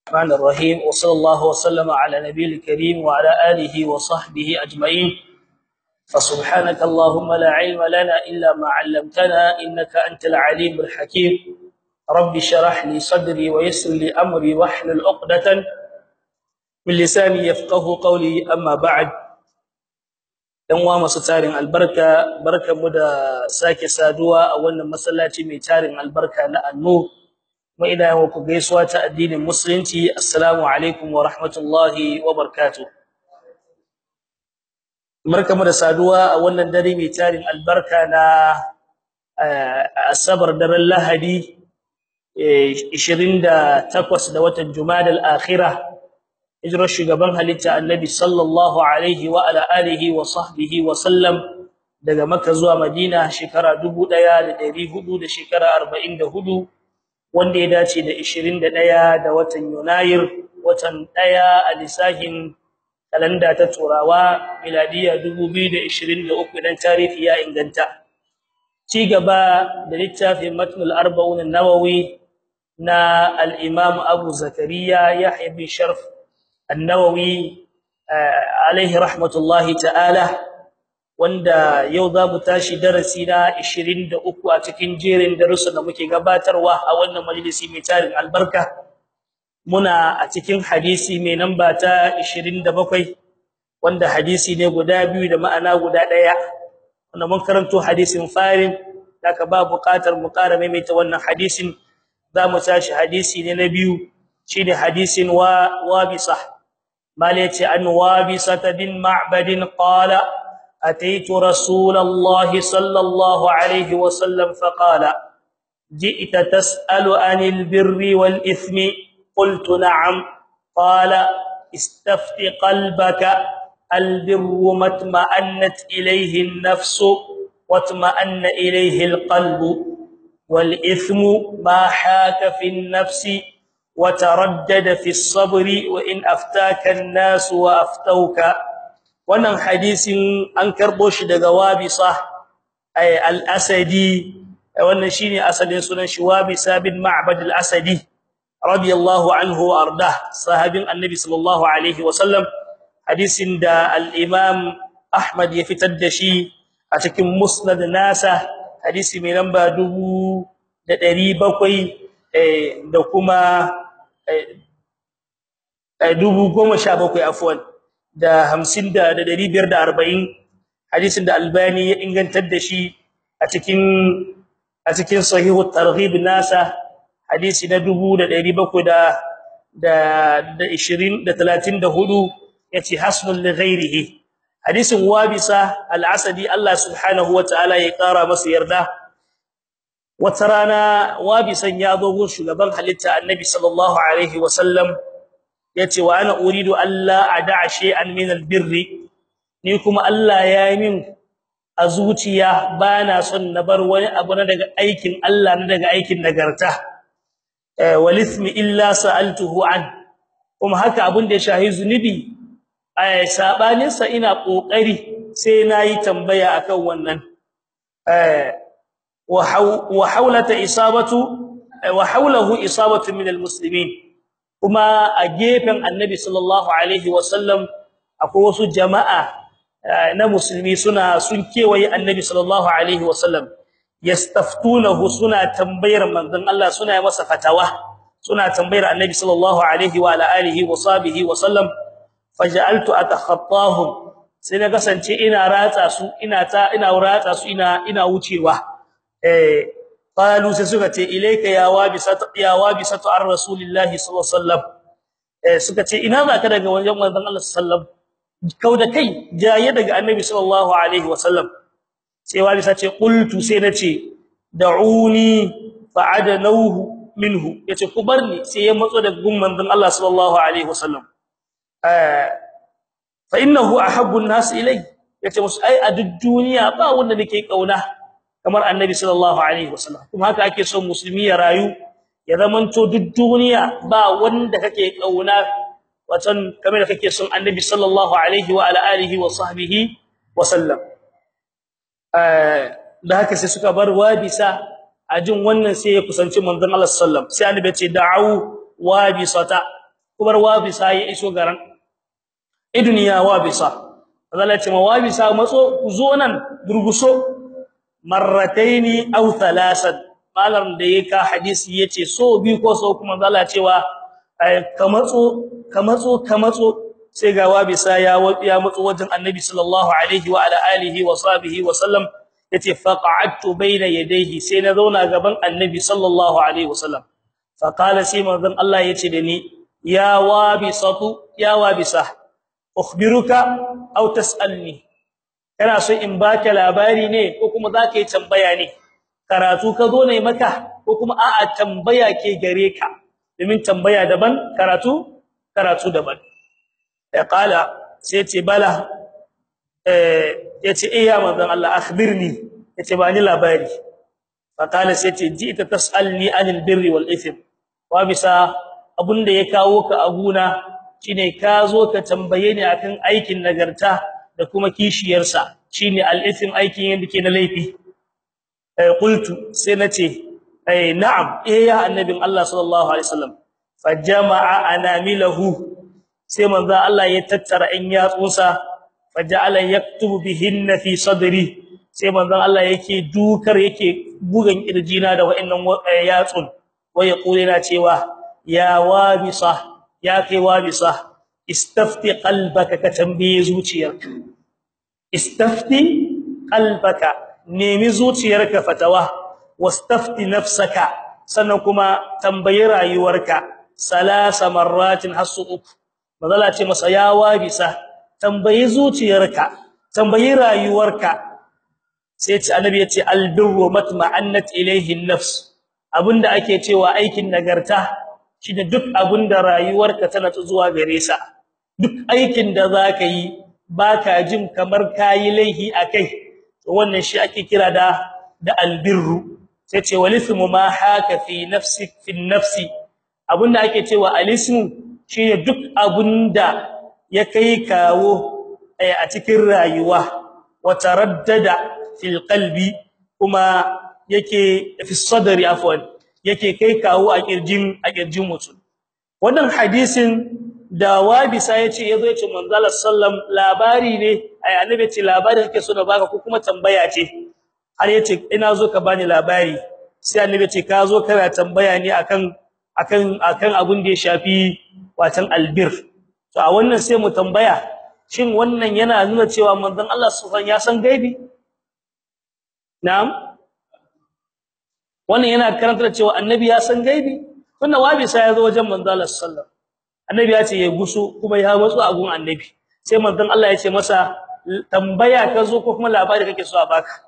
الرحمن الرحيم وصلى الله وسلم على نبي الكريم وعلى آله وصحبه أجمعين فسبحانك اللهم لا علم لنا إلا ما علمتنا إنك أنت العليم الحكيم رب شرح لي صدري ويسر لي أمري واحلل عقدة من لساني يفقه قولي أما بعد dan uwa masu tarin albarka barkamu da sake saduwa a wannan masallaci mai tarin albarka na annu mu ina yawa ku gaisuwa ta addinin musulunci assalamu alaikum wa rahmatullahi wa barakatuh barkamu da saduwa a wannan dare mai tarin albarka na asabar daren lahadi 28 da watan jumadal akhirah hijirar shugaban halitta annabi sallallahu alaihi wa ala alihi wa sahbihi wa sallam daga makka zuwa madina shekara 1400 da shekara 44 wanda ya dace da 21 da watan yunayir watan daya a lisahin kalanda ta turawa miladiya 2023 dan tarihi ya inganta ci gaba da littafin matnul arba'un an-nawawi na al-imam abu zakariya yahya bin sharf النووي عليه رحمه الله تعالى wanda yau za mu tashi darasi na 23 a cikin jerin darussan da muke gabatarwa a wannan majalisi mai tarin albarka muna a cikin hadisi mai namba ta 27 wanda hadisi ne guda biyu da ma'ana guda daya wanda mun karanto hadisin farin daga ba buƙatar mu ƙara maimaita wannan hadisin za mu tashi hadisi ne na biyu shine hadisin wa wabisa مالتي عن وابسة بن معبد قال أتيت رسول الله صلى الله عليه وسلم فقال جئت تسأل عن البر والإثم قلت نعم قال استفت قلبك البر ما اطمأنت إليه النفس واطمأن إليه القلب والإثم ما حاك في النفس وتردد في الصبر وان افتاك الناس وافتوك wannan hadisin an karbo shi daga wabisa ay al-asadi wannan shine asalin sunan shi wabisa bin ma'bad al-asadi radiyallahu anhu arda sahabin annabi sallallahu alaihi wasallam hadisin da al-imam ahmad ya fitar da shi a cikin musnad nasa hadisi mai lamba 1700 da kuma dubu goma sha bakwai afwan da hamsin da dari biyar da arba'in hadisin da albani ya ingantar da shi a cikin a cikin sahihu targhib nasa hadisi na dubu da dari bakwai da da da ishirin da talatin da hudu yace hasnun li ghairihi hadisin wabisa al-asadi Allah subhanahu wa ta'ala ya kara masa yarda wata rana wabisan ya zo gun shugaban halitta annabi sallallahu alaihi wasallam yace wa ana uridu alla ada'a shay'an min albirri ni kuma Allah ya yi min a zuciya bana son na bar wani abu na daga aikin Allah na daga aikin nagarta walismi illa sa'altuhu an kuma haka abun da ya shahi zunubi ai sabanin sa ina kokari sai nayi tambaya akan wannan eh وحولة إصابة وحوله إصابة من المسلمين kuma a gefen annabi sallallahu alaihi wasallam akwai wasu jama'a na musulmi suna sun kewaye annabi sallallahu alaihi wasallam yastaftunahu suna tambayar manzon Allah suna yi masa fatawa suna tambayar annabi sallallahu alaihi wa ala alihi wa sahbihi wasallam faj'altu atakhattahum sai na kasance ina ratsa su ina ta ina ratsa su ina ina wucewa eh qalu sai suka ce ilayka ya wabisatu ya wabisatu ar rasulillahi sallallahu alaihi wasallam eh suka ce ina zaka daga wajen manzon Allah sallallahu kauda kai jaye daga annabi sallallahu alaihi wasallam sai wabisa ce qultu sai nace da'uni fa'adanuhu minhu yace ku barni sai ya matso daga gun manzon Allah sallallahu alaihi wasallam eh fa innahu ahabbu an-nas ilay yace musu ai a duk duniya ba wanda nake kauna kamar annabi sallallahu alaihi wasallam kuma haka ake son musulmi ya rayu ya zamanto duk duniya ba wanda kake kauna watan kamar kake son annabi sallallahu alaihi wa ala alihi wa sahbihi wa sallam eh da haka sai suka bar wabisa ajin wannan sai ya kusanci manzon Allah sallallahu sai annabi ya ce da'u wabisata kubar wabisa ya iso garan idniya wabisa Allah ce mawabisa matso zo nan durguso marrataini aw thalasan malam da yake hadisi yace so bi ko so kuma Allah cewa ka matso ka matso ka matso sai ga wabisa ya ya matso wajen annabi sallallahu alaihi wa ala alihi wa sahbihi wa sallam yace faqa'adtu bayna yadayhi sai na zauna gaban annabi sallallahu alaihi wa sallam fa qala sai manzon Allah yace da ni ya wabisatu ya wabisa ukhbiruka aw tasalni kana so in baka labari ne ko kuma zaka yi tambaya ne karatu ka zo ne maka ko kuma a'a tambaya ke gare ka domin tambaya daban karatu karatu daban ya qala sai ce bala eh yace eh ya manzon Allah akhbirni yace ba ni labari fa qala sai ce ji'ta tasalni anil birri wal ithm wa bisa abunda ya kawo ka aguna shine ka zo ka tambaye ni akan aikin nagarta da kuma kishiyarsa shine al ithm aikin yanda ke na laifi eh qultu sai nace eh na'am eh ya annabin Allah sallallahu alaihi wasallam fajama'a anamilahu sai manzo Allah ya tattara in yatsunsa faja'ala yaktubu bihinna fi sadri sai manzo Allah yake dukar yake bugan kirjina da wa'annan yatsun wa yaqulina cewa ya wabisa ya kai wabisa istafti qalbaka ka tambaye zuciyarka istafti qalbaka nemi zuciyarka fatawa wastafti nafsaka sannan kuma tambayi rayuwarka salasa marratin hasu uku mazala ce masa ya wabisa tambayi zuciyarka tambayi rayuwarka sai ce annabi yace albirru matma'annat ilayhi an-nafs abinda ake cewa aikin nagarta shine duk abinda rayuwarka tana zuwa gare sa duk aikin da zaka yi baka jin kamar kayi laihi akai to wannan shi ake kira da da albirru sai ce walismu ma haka fi nafsi fi nafsi abinda ake cewa alismu shine duk abunda ya kai kawo a cikin rayuwa wa taraddada fil qalbi kuma yake fi sadri afwan yake kai kawo a kirjin a kirjin mutum wannan hadisin da wabisa yace yazo yace manzala sallam labari ne ai annabi ce labari kake so da baka ko kuma tambaya ce har yace ina zo ka bani labari sai annabi ce ka zo kana tambaya ne akan akan akan abun da ya shafi watan albir to a wannan sai mu tambaya shin wannan yana nuna cewa manzon Allah subhanahu ya san gaibi na'am wannan yana karanta cewa annabi ya san gaibi wannan wabi sai ya zo wajen manzon Allah sallallahu annabi ya ce ya gusu kuma ya matsu a gun annabi sai manzon Allah ya ce masa tambaya ka zo ko kuma labari kake so a baka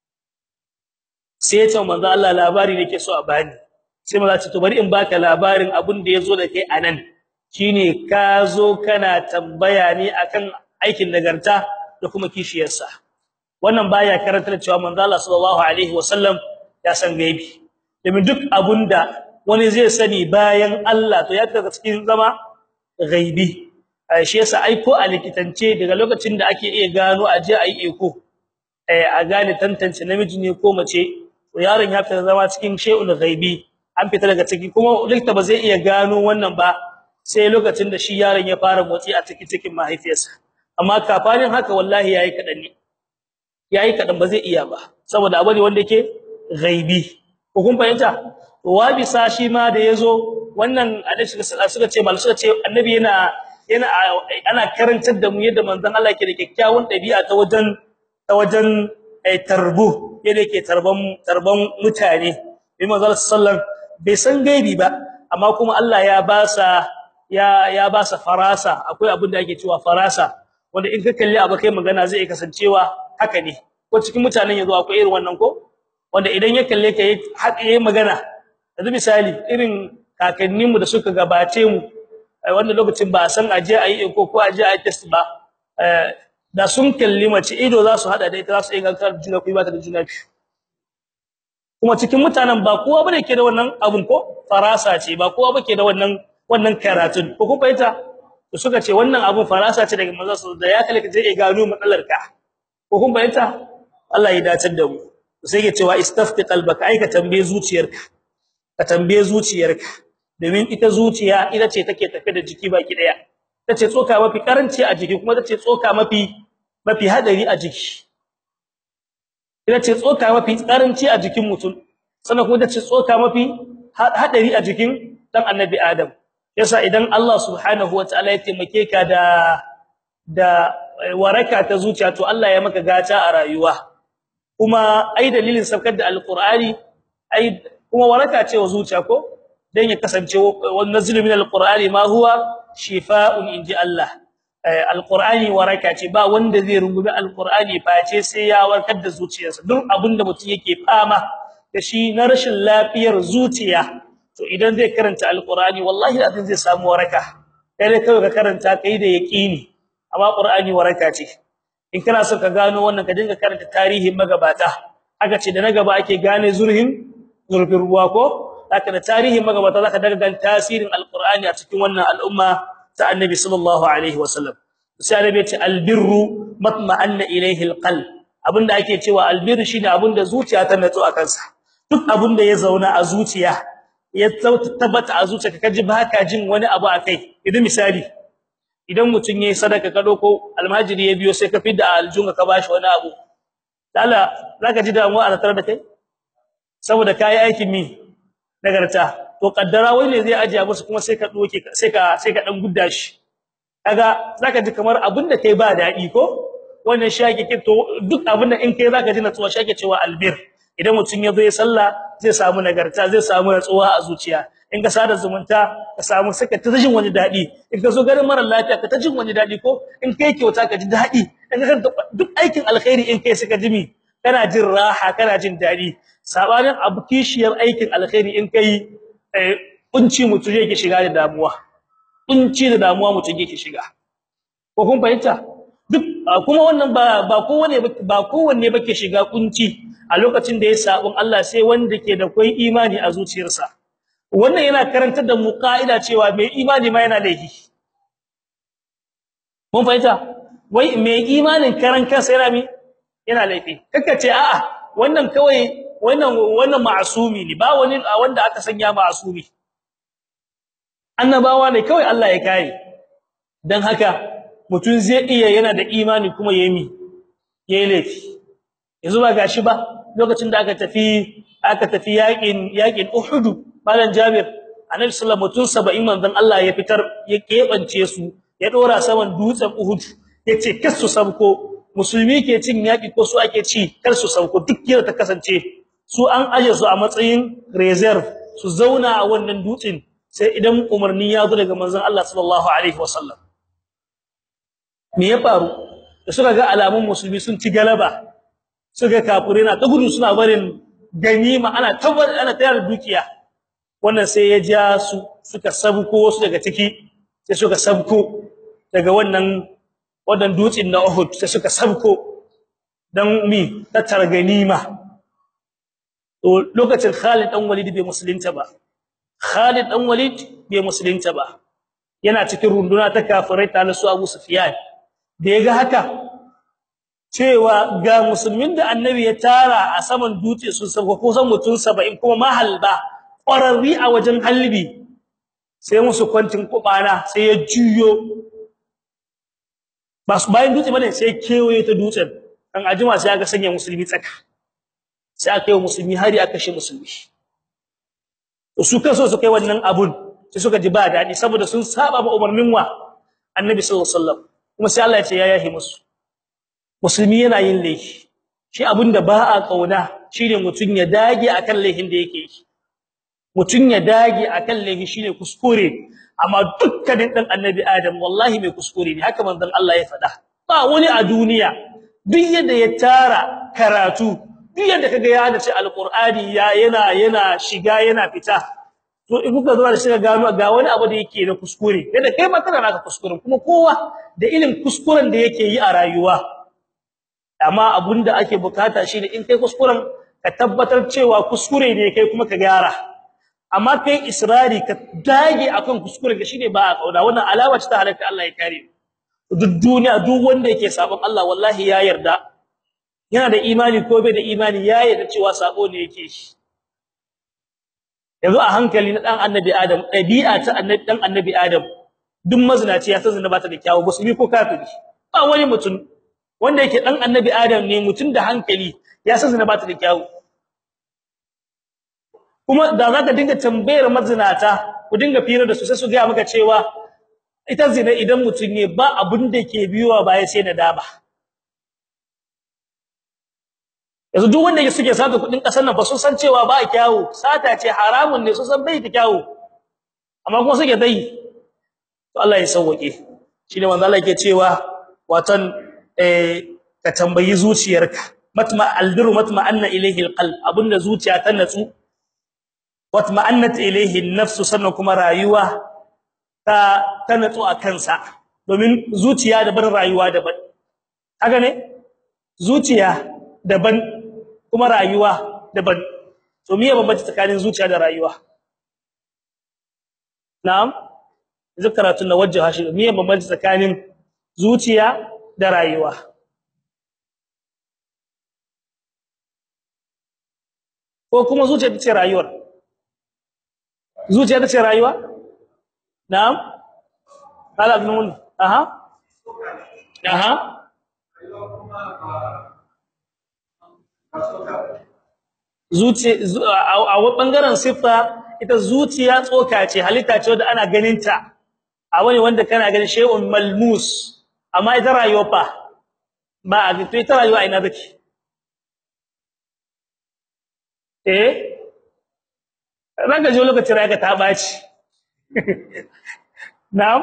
sai ya ce manzon Allah labari nake so a bani sai maza ce to bari in baka labarin abin da yazo da kai anan shine ka zo kana tambaya ne akan aikin nagarta da kuma kishiyarsa wannan baya karantar cewa manzo Allah sallallahu alaihi wasallam ya san gaibi domin duk abunda wani zai sani bayan Allah to ya kaga cikin zama gaibi shi yasa aiko a likitance daga lokacin da ake iya gano aje ayi eko eh a gane tantance namiji ne ko mace to yaron ya fita zama cikin shay'ul ghaibi an fita daga ciki kuma likita ba zai iya gano wannan ba sai lokacin da shi yaron ya fara motsi a cikin cikin mahaifiyarsa amma kafanin haka wallahi yayi kadan ne yayi kadan ba zai iya ba saboda abu ne wanda yake ghaibi ko kun fahimta wabi sashi ma da yazo wannan hadisi suka ce mal suka ce annabi yana yana ana karantar da mu yadda manzon Allah yake da kyakkyawan dabi'a ta wajen ta wajen ai tarbu yadda yake tarban tarban mutane bi manzon sallallahu bai san gaibi ba amma kuma Allah ya ba sa ya ya ba sa farasa akwai abin da ake cewa farasa wanda in ka kalli abu kai magana zai kasancewa haka ne ko cikin mutanen yazo akwai irin wannan ko wanda idan ya kalle ka yayi magana yanzu misali irin kakanninmu da suka gabace mu wanda lokacin ba san aje ayi ko ko aje ayi test ba da sun kalli mace ido za su hada da ita za su inganta juna ku ba ta da juna biyu kuma cikin mutanen ba kowa bane ke da wannan abun ko farasa ce ba kowa bake da wannan wannan karatun ko kun fahimta to suka ce wannan abun farasa ce daga manzo da ya kalle ka je gano matsalar ka ko kun fahimta Allah ya dace da mu sai ya cewa istafti qalbaka ai ka tambaye zuciyarka ka tambaye zuciyarka domin ita zuciya ita ce take tafe da jiki baki daya tace tsoka mafi karanci a jiki kuma tace tsoka mafi mafi hadari a jiki ita ce tsoka mafi karanci a jikin mutum sannan kuma tace tsoka mafi hadari a jikin dan annabi adam yasa idan Allah subhanahu wataala ya taimake ka da da waraka ta zuciya to Allah ya maka gata a rayuwa kuma ai dalilin sabkar da alqur'ani ai kuma waraka ce wa zuciya ko dan ya kasance wannan nazlu min alqur'ani ma huwa shifaa'un inji Allah alqur'ani waraka ce ba wanda zai rungumi alqur'ani face sai ya warkar da zuciyarsa duk abinda mutum yake fama da shi na rashin lafiyar zuciya to idan zai karanta alqur'ani wallahi azin zai samu waraka kai kai ka karanta kai da yaqini amma qur'ani waraka ce in kana so ka gano wannan ka dinga karanta tarihin magabata aka ce da na gaba ake gane zurhin zurfin ruwa ko haka da tarihin magabata zaka daga gan tasirin alqur'ani a cikin wannan al'umma ta annabi sallallahu alaihi wasallam sai annabi ya ce albirru matma'anna ilayhi alqalb abinda ake cewa albirru shine abinda zuciya ta natsu a kansa duk abinda ya zauna a zuciya ya tabbata a zuciya kaji baka jin wani abu akai idan misali idan mutun yayi sadaka ka doko almajiri ya biyo sai ka fidda aljunga ka bashi wani abu dala zaka ji damuwa a tare da kai saboda kai aikin mi nagarta to kaddara wai ne zai ajiya musu kuma sai ka doke sai ka sai ka dan gudda shi kaga zaka ji kamar abinda kai ba dadi ko wannan shake ke to duk abinda in kai zaka ji natsuwa shake cewa albir idan mutun yazo ya sallah zai samu nagarta zai samu natsuwa a zuciya in ka sada zumunta ka samu saka ta jin wani dadi in ka zo garin mara lafiya ka ta jin wani dadi ko in kai kyauta ka ji dadi in ka duk aikin alkhairi in kai suka jimi kana jin raha kana jin dadi sabanin abu kishiyar aikin alkhairi in kai kunci mutu yake shiga da damuwa kunci da damuwa mutu yake shiga ko kun fahimta duk kuma wannan ba ba kowanne ba kowanne bake shiga kunci a lokacin da ya sabon Allah sai wanda ke da kai imani a zuciyarsa wannan yana karantar da mu kaida cewa mai imani ma yana laifi mun fahimta wai mai imanin karan kansa yana mi yana laifi kaka ce a'a wannan kawai wannan wannan ma'asumi ne ba wani wanda aka sanya ma'asumi annabawa ne kawai Allah ya kare dan haka mutun zai iya yana da imani kuma yayi yayi laifi yanzu ba gashi ba lokacin da aka tafi aka tafi yakin yakin Uhud malan Jabir annabi sallallahu alaihi wasallam mutun 70 manzon Allah ya fitar ya kebance su ya dora saman dutsen Uhud yace kasu sabko musulmi ke cin yaki ko su ake ci kar su sauko duk yadda ta kasance su an aje su a matsayin reserve su zauna a wannan dutsen sai idan umarni ya zo daga manzon Allah sallallahu alaihi wasallam me ya faru da suka ga alamun musulmi sun ci galaba suka kafure na ta gudu suna barin ganima ana tabar ana tayar dukiya wannan sai ya ja su suka sabko wasu daga ciki sai suka sabko daga wannan wannan dutsen na Uhud sai suka sabko dan mi tattara ganima to lokacin Khalid dan Walid bai musulunta ba Khalid dan Walid bai musulunta ba yana cikin runduna ta kafirai ta su Abu Sufyan da yaga haka cewa ga musulmin da annabi ya tara a saman dutse sun sabko kusan mutun 70 kuma mahalba ƙwararri a wajen halbi sai musu kwantin kubana sai ya juyo ba su bayan dutse bane sai kewaye ta dutsen an ajima sai aka sanya musulmi tsaka sai aka yi musulmi hari aka shi musulmi to su kansu su kai wannan abun sai suka ji ba dadi saboda sun saba ba umarnin wa annabi sallallahu alaihi wasallam kuma sai Allah ya ce ya yahi musu musulmi yana yin laifi shi abinda ba a kauna shine mutun ya dage akan laifin da yake yi mutun ya dage akan laifi shine kuskure amma dukkanin dan annabi adam wallahi mai kuskure ne haka manzon Allah ya faɗa ba wani a duniya duk yadda ya tara karatu duk yadda kaga ya hada ce alqur'ani ya yana yana shiga yana fita to in kuka zuwa da shiga gano ga wani abu da yake da kuskure yadda kai ma kana naka kuskuren kuma kowa da irin kuskuren da yake yi a rayuwa amma abunda ake bukata shine in kai kuskuren ka tabbatar cewa kuskure ne kai kuma ka gyara amma kai israri ka dage akan kuskure ga shine ba a kauna wannan alama ce ta halatta Allah ya kare duk duniya duk wanda yake sabon Allah wallahi ya yarda yana da imani ko bai da imani ya yarda cewa sabo ne yake shi yanzu a hankali na dan annabi adam dabi'a ta annabi dan annabi adam duk mazinaci ya san zina ba ta da kyawu musulmi ko kafiri ba wani mutum wanda yake dan annabi adam ne mutum da hankali ya san zina ba ta da kyawu kuma da zaka dinga tambayar mazinata ku dinga fira da su sai su ga maka cewa ita zina idan mutum ne ba abun da ke biyowa baya sai nadama yanzu duk wanda suke sata kudin kasar nan fa sun san cewa ba kyawu sata ce haramun ne sun san bai da kyawu amma kuma suke dai to Allah ya sauke shine manzo Allah yake cewa watan eh ka tambayi zuciyarka matma albiru matma anna ilayhi alqalb abunda zuciya ta natsu watma'annat ilayhi an-nafs sannan kuma rayuwa ta ta natsu a kansa domin zuciya daban rayuwa daban haka ne zuciya daban kuma rayuwa daban to miye bambanci tsakanin zuciya da rayuwa na'am zikratun nawajjaha shi miye bambanci tsakanin zuciya da rayuwa ko kuma zuciya ta ce rayuwar zuciya ta ce rayuwa na'am qala ibn aha aha zuciya a bangaren siffa ita zuciya tsoka ce halitta ce wanda ana ganinta a wani wanda kana ganin shay'un malmus amma ita rayuwa fa ba a to ita rayuwa ina take eh ranka je lokacin rayuwa ta baci na'am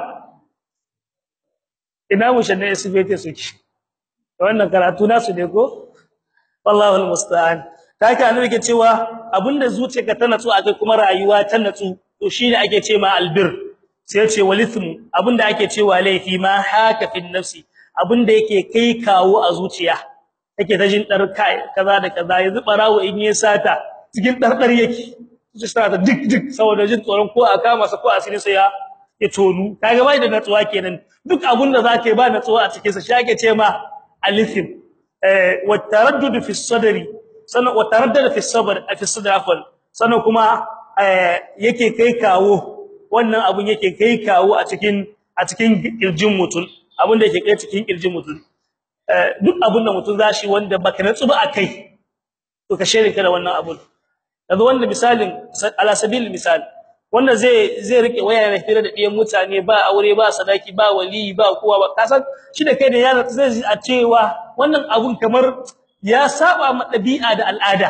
ina mushanne isbete suke wannan karatu nasu ne ko wallahi almusta'an kake annabi ke cewa abinda zuciyarka ta natsu akai kuma rayuwa ta natsu to shine ake ce ma albir sai ya ce walithmu abinda ake cewa laifi ma haka fin nafsi abinda yake kai kawo a zuciya take ta jin dar kai kaza da kaza yanzu barawo in yi sata cikin dardar yake su sata dik dik saboda jin tsoron ko a kama sa ko asiri sai ya ya tonu kaga bai da natsuwa kenan duk abinda zake ba natsuwa a cikin sa shi ake ce ma alithim eh wa taraddud fi sadri sannan wa taraddada fi sabr fi sadr afwan sannan kuma yake kai kawo wannan abun yake kai kawo a cikin a cikin kirjin mutum abun da yake kai cikin kirjin mutum duk abun da mutum zashi wanda baka natsu ba akai to ka shirka da wannan abun yanzu wanda misalin ala sabil misal wanda zai zai rike waya ne fira da diyan mutane ba aure ba sadaki ba wali ba kowa ba kasan shi da kai da yana zai a cewa wannan abun kamar ya saba ma dabi'a da al'ada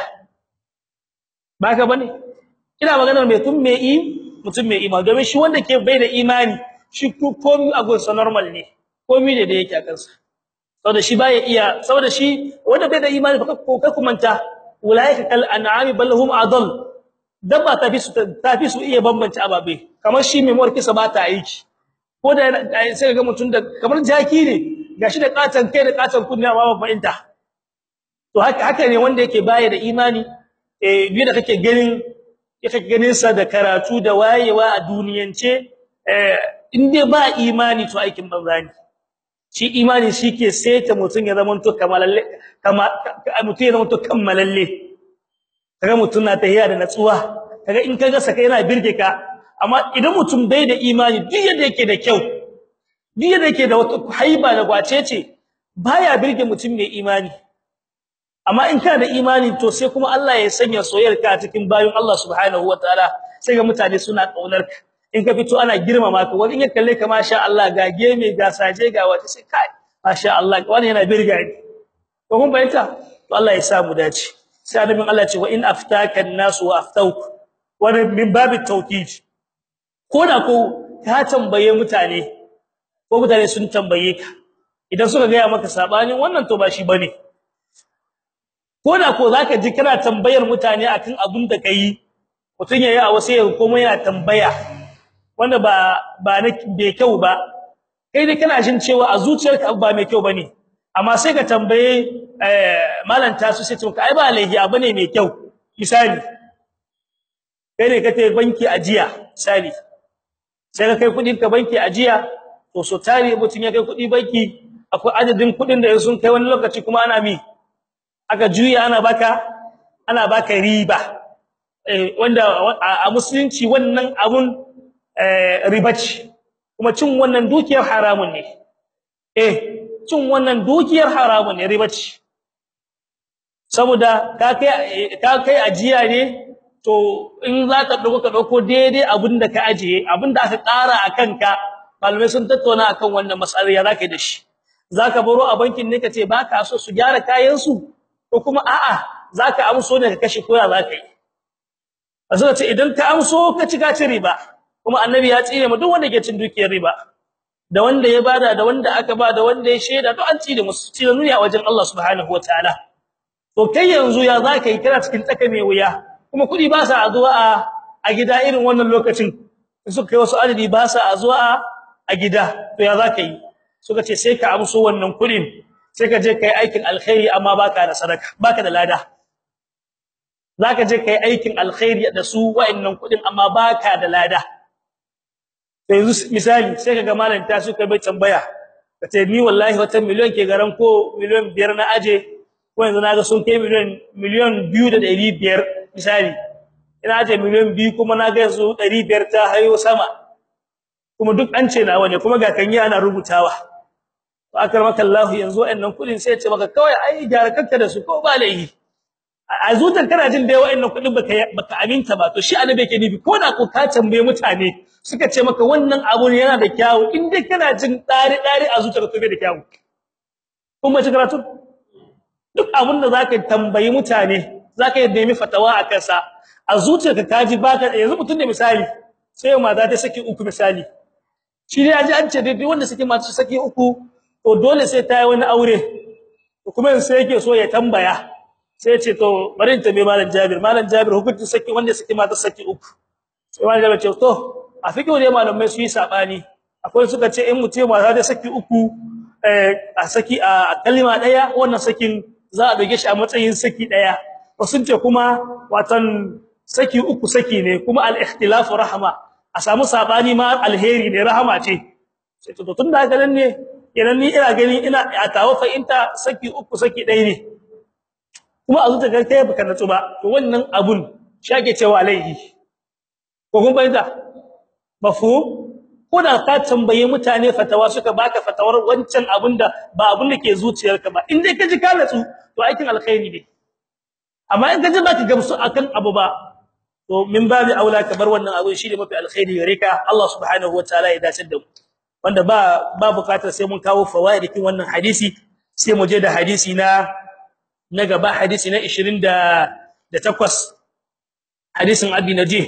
baka bane ina maganar mai tun mai im mutum mai imani domin shi wanda ke bai da imani shi komai a gonsa normal ne komai ne da yake a kansa saboda shi baya iya saboda shi wanda bai da imani fa ko ka kumanta ulaika kal an'ami bal hum adall dabba ta fi su ta fi su iya bambance ababe kamar shi mai morkisa ba ta aiki ko da sai ga mutum da kamar jaki ne gashi da katan kai da katan kunna ba ba fahimta to haka haka ne wanda yake baya da imani eh bi da kake ganin yake ganin sa da karatu da wayewa a duniyance eh in dai ba imani to aikin banza ne shi imani shike saita mutun ya zama to kamalalle kama mutun ya zama to kammalalle kaga mutun na tahiya da natsuwa kaga in kaga saka yana birge ka amma idan mutum bai da imani duk yadda yake da kyau duk yadda yake da wata haiba da gwacece baya birge mutum mai imani amma in kana da imani to sai kuma Allah ya sanya soyayyarka a cikin bayin Allah subhanahu wataala sai ga mutane suna kaunar ka in ka fito ana girmama ka wani in ya kalle ka masha Allah ga geme ga saje ga wata sai kai masha Allah wani yana birga ni ko kun bayyana to Allah ya sa mu dace sai annabin Allah ce wa in aftaka an-nas wa aftauk wani min babu tawkid ko da ko ka tambaye mutane ko mutane sun tambaye ka idan suka ga maka sabanin wannan to ba shi bane koda ko zaka ji kana tambayar mutane akan abin da kai mutun yayi a wasu yau kuma yana tambaya wanda ba ba na bai kyau ba kai dai kana jin cewa a zuciyarka ba mai kyau bane amma sai ka tambaye eh malanta su sai tunka ai ba laihi abu ne mai kyau misali kai ne kace banki ajiya misali sai ka kai kudin ka banki ajiya to so tare mutun ya kai kudi banki akwai adadin kudin da sun kai wani lokaci kuma ana mi aka juya ana baka ana baka riba wanda a musulunci wannan abun riba ce kuma cin wannan dukiyar haramun ne eh cin wannan dukiyar haramun ne riba ce saboda ka kai ka kai ajiya ne to in za ka dauko ka dauko daidai abinda ka ajiye abinda aka ƙara akan ka malamai sun tattauna akan wannan mas'ala ya zaka yi da shi zaka baro a bankin ne kace baka so su gyara kayan su ko kuma a'a zaka amso ne ka kashe koya zaka yi azza ce idan ka amso ka ci ka ci riba kuma annabi ya tsire mu duk wanda ke cin dukiyar riba da wanda ya bada da wanda aka ba da wanda ya sheda to an tsire musu tsire nuni a wajen Allah subhanahu wataala to kai yanzu ya zaka yi kana cikin tsaka mai wuya kuma kudi ba sa zuwa a a gida irin wannan lokacin suka kai wasu adadi ba sa zuwa a gida to ya zaka yi suka ce sai ka amso wannan kudin sai ka je kai aikin alkhairi amma baka da sadaka baka da lada zaka je kai aikin alkhairi da su wa'annan kudin amma baka da lada sai yanzu misali sai kaga malam ta suka bai tambaya kace ni wallahi wata miliyon ke garan ko miliyon biyar na aje ko yanzu naga sun kai miliyon miliyon 2500 misali ina aje miliyon 2 kuma naga yanzu 500 ta hayo sama kuma duk an ce nawa ne kuma ga kan yi ana rubutawa to akramaka Allah yanzu wa'annan kudin sai ya ce maka kawai ai gyara kanka da su ko ba laihi a zuciyar kana jin dai wa'annan kudin baka baka aminta ba to shi annabi yake nufi ko da ko ka tambaye mutane suka ce maka wannan abu ne yana da kyawu in dai kana jin dari dari a zuciyar to bai da kyawu kuma ci karatu duk abin da zaka tambayi mutane zaka yi nemi fatawa akan sa a zuciyarka kaji baka yanzu mutun da misali sai mata ta saki uku misali shi ne aji an ce dai wanda suke mata saki uku to dole sai ta yi wani aure kuma sai yake so ya tambaya sai ce to bari in tambaye malam Jabir malam Jabir hukuncin saki wanda saki mata saki uku sai malam Jabir ce to a fikihu dai malamai su yi sabani akwai suka ce in mutum mata da saki uku eh a saki a kalma daya wannan sakin za a doge shi a matsayin saki daya wasu ce kuma watan saki uku saki ne kuma al-ikhtilafu rahma a samu sabani ma alheri ne rahama ce sai to tunda haka nan ne idan ni ina gani ina a tawo fa inta saki uku saki daya ne kuma a zuta kai baka natsu ba to wannan abun shake cewa laihi ko kun bayyana mafhum ko da ka tambaye mutane fatawa suka baka fatawar wancan abunda ba abun da ke zuciyarka ba in dai ka ji ka natsu to aikin alkhairi ne amma in ka ji baka gamsu akan abu ba to min babi aula ka bar wannan abun shi ne mafi alkhairi gare ka Allah subhanahu wataala ya dace da mu wanda ba ba bukatar sai mun kawo fawaidikin wannan hadisi sai mu je da hadisi na na gaba hadisi na 28 hadisin abi najih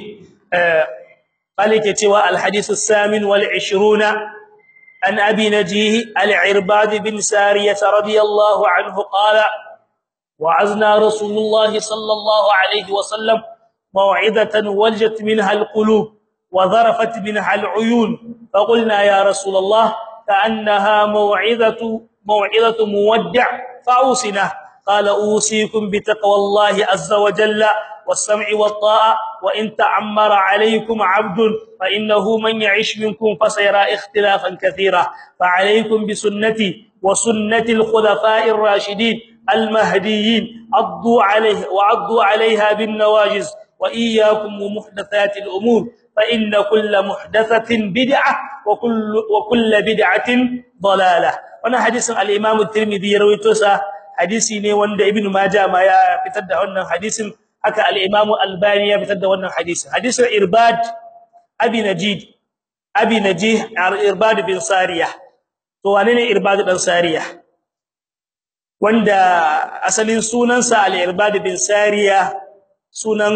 قال كتوا الحديث الثامن والعشرون عن ابي نجيه العرباد بن ساريه رضي الله عنه قال وعزنا رسول الله صلى الله عليه وسلم موعظه ولجت منها القلوب وظرفت منها العيون فقلنا يا رسول الله كانها موعظه موعظه مودع فاوصنا قال اوصيكم بتقوى الله عز وجل والسمع والطاعه وان تعمر عليكم عبد فانه من يعش منكم فسيرى اختلافا كثيرا فعليكم بسنتي وسنه الخلفاء الراشدين المهديين عضوا عليه وعضوا عليها بالنواجذ واياكم ومحدثات الامور فان كل محدثه بدعه وكل وكل بدعه ضلاله وانا حديث الامام الترمذي رويته hadisi ne wanda ibnu majah ma ya fitar da wannan hadisin haka al-Imam Albani ya fitar da wannan hadisi hadisin Irbad Abi Najid Abi Najih Irbad bin Sariyah to wane ne Irbad dan Sariyah wanda asalin sunansa al-Irbad bin Sariyah sunan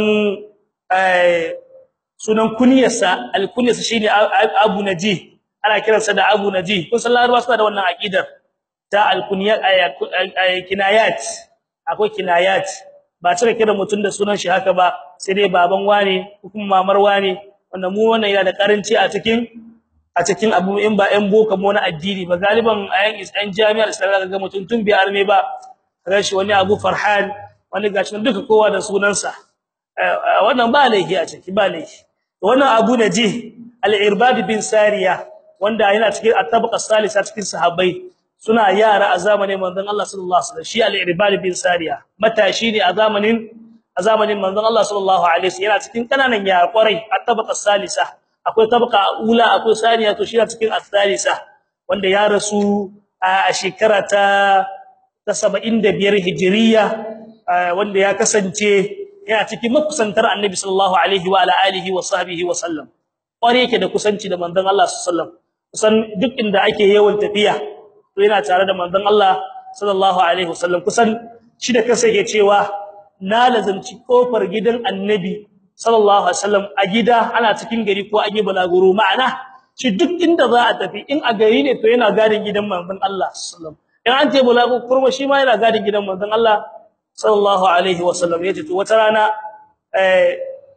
eh sunan kunyarsa al-kunyarsa shine Abu Najih ana kiransa da Abu Najih kun san Larabawa suna da wannan aqidar ta al-kunyat kinayat akwai kinayat ba cika kira mutun da sunan shi haka ba sai dai baban wane ko kuma mamar wane wanda mu wannan yana da karanci a cikin a cikin abu in ba ɗan boka mu na addini ba galiban ayan islam jami'ar islam ga mutun tun bi arme ba rashi wani abu farhan wani gashi duka kowa da sunansa wannan ba laifi a ciki ba laifi wannan abu naji al-irbad bin sariya wanda yana cikin at-tabaqa salisa cikin sahabbai suna yara a zamanin manzon Allah sallallahu alaihi wasallam shi al-irbad bin sariya matashi ne a zamanin a a zamanin manzon Allah sallallahu alaihi wasallam yana cikin kananan yara kwarai a tabaka salisa akwai tabaka ula akwai saniya to shi yana cikin as-salisa wanda ya rasu a shekara ta ta 75 hijriya wanda ya kasance yana cikin makusantar annabi sallallahu alaihi wa ala alihi wa sahbihi wa sallam kware yake da kusanci da manzon Allah sallallahu alaihi wasallam kusan duk inda ake yawan tafiya to yana tare da manzon Allah sallallahu alaihi wasallam kusan shi da kansa yake cewa na lazanci kofar gidan annabi sallallahu alaihi wasallam a gida ana cikin gari ko an yi balaguro ma'ana shi duk inda za a tafi in a gari ne to yana gadin gidan manzon Allah sallallahu in an ce balaguro kurma shi ma yana gadin gidan manzon Allah sallallahu alaihi wasallam yace to wata rana eh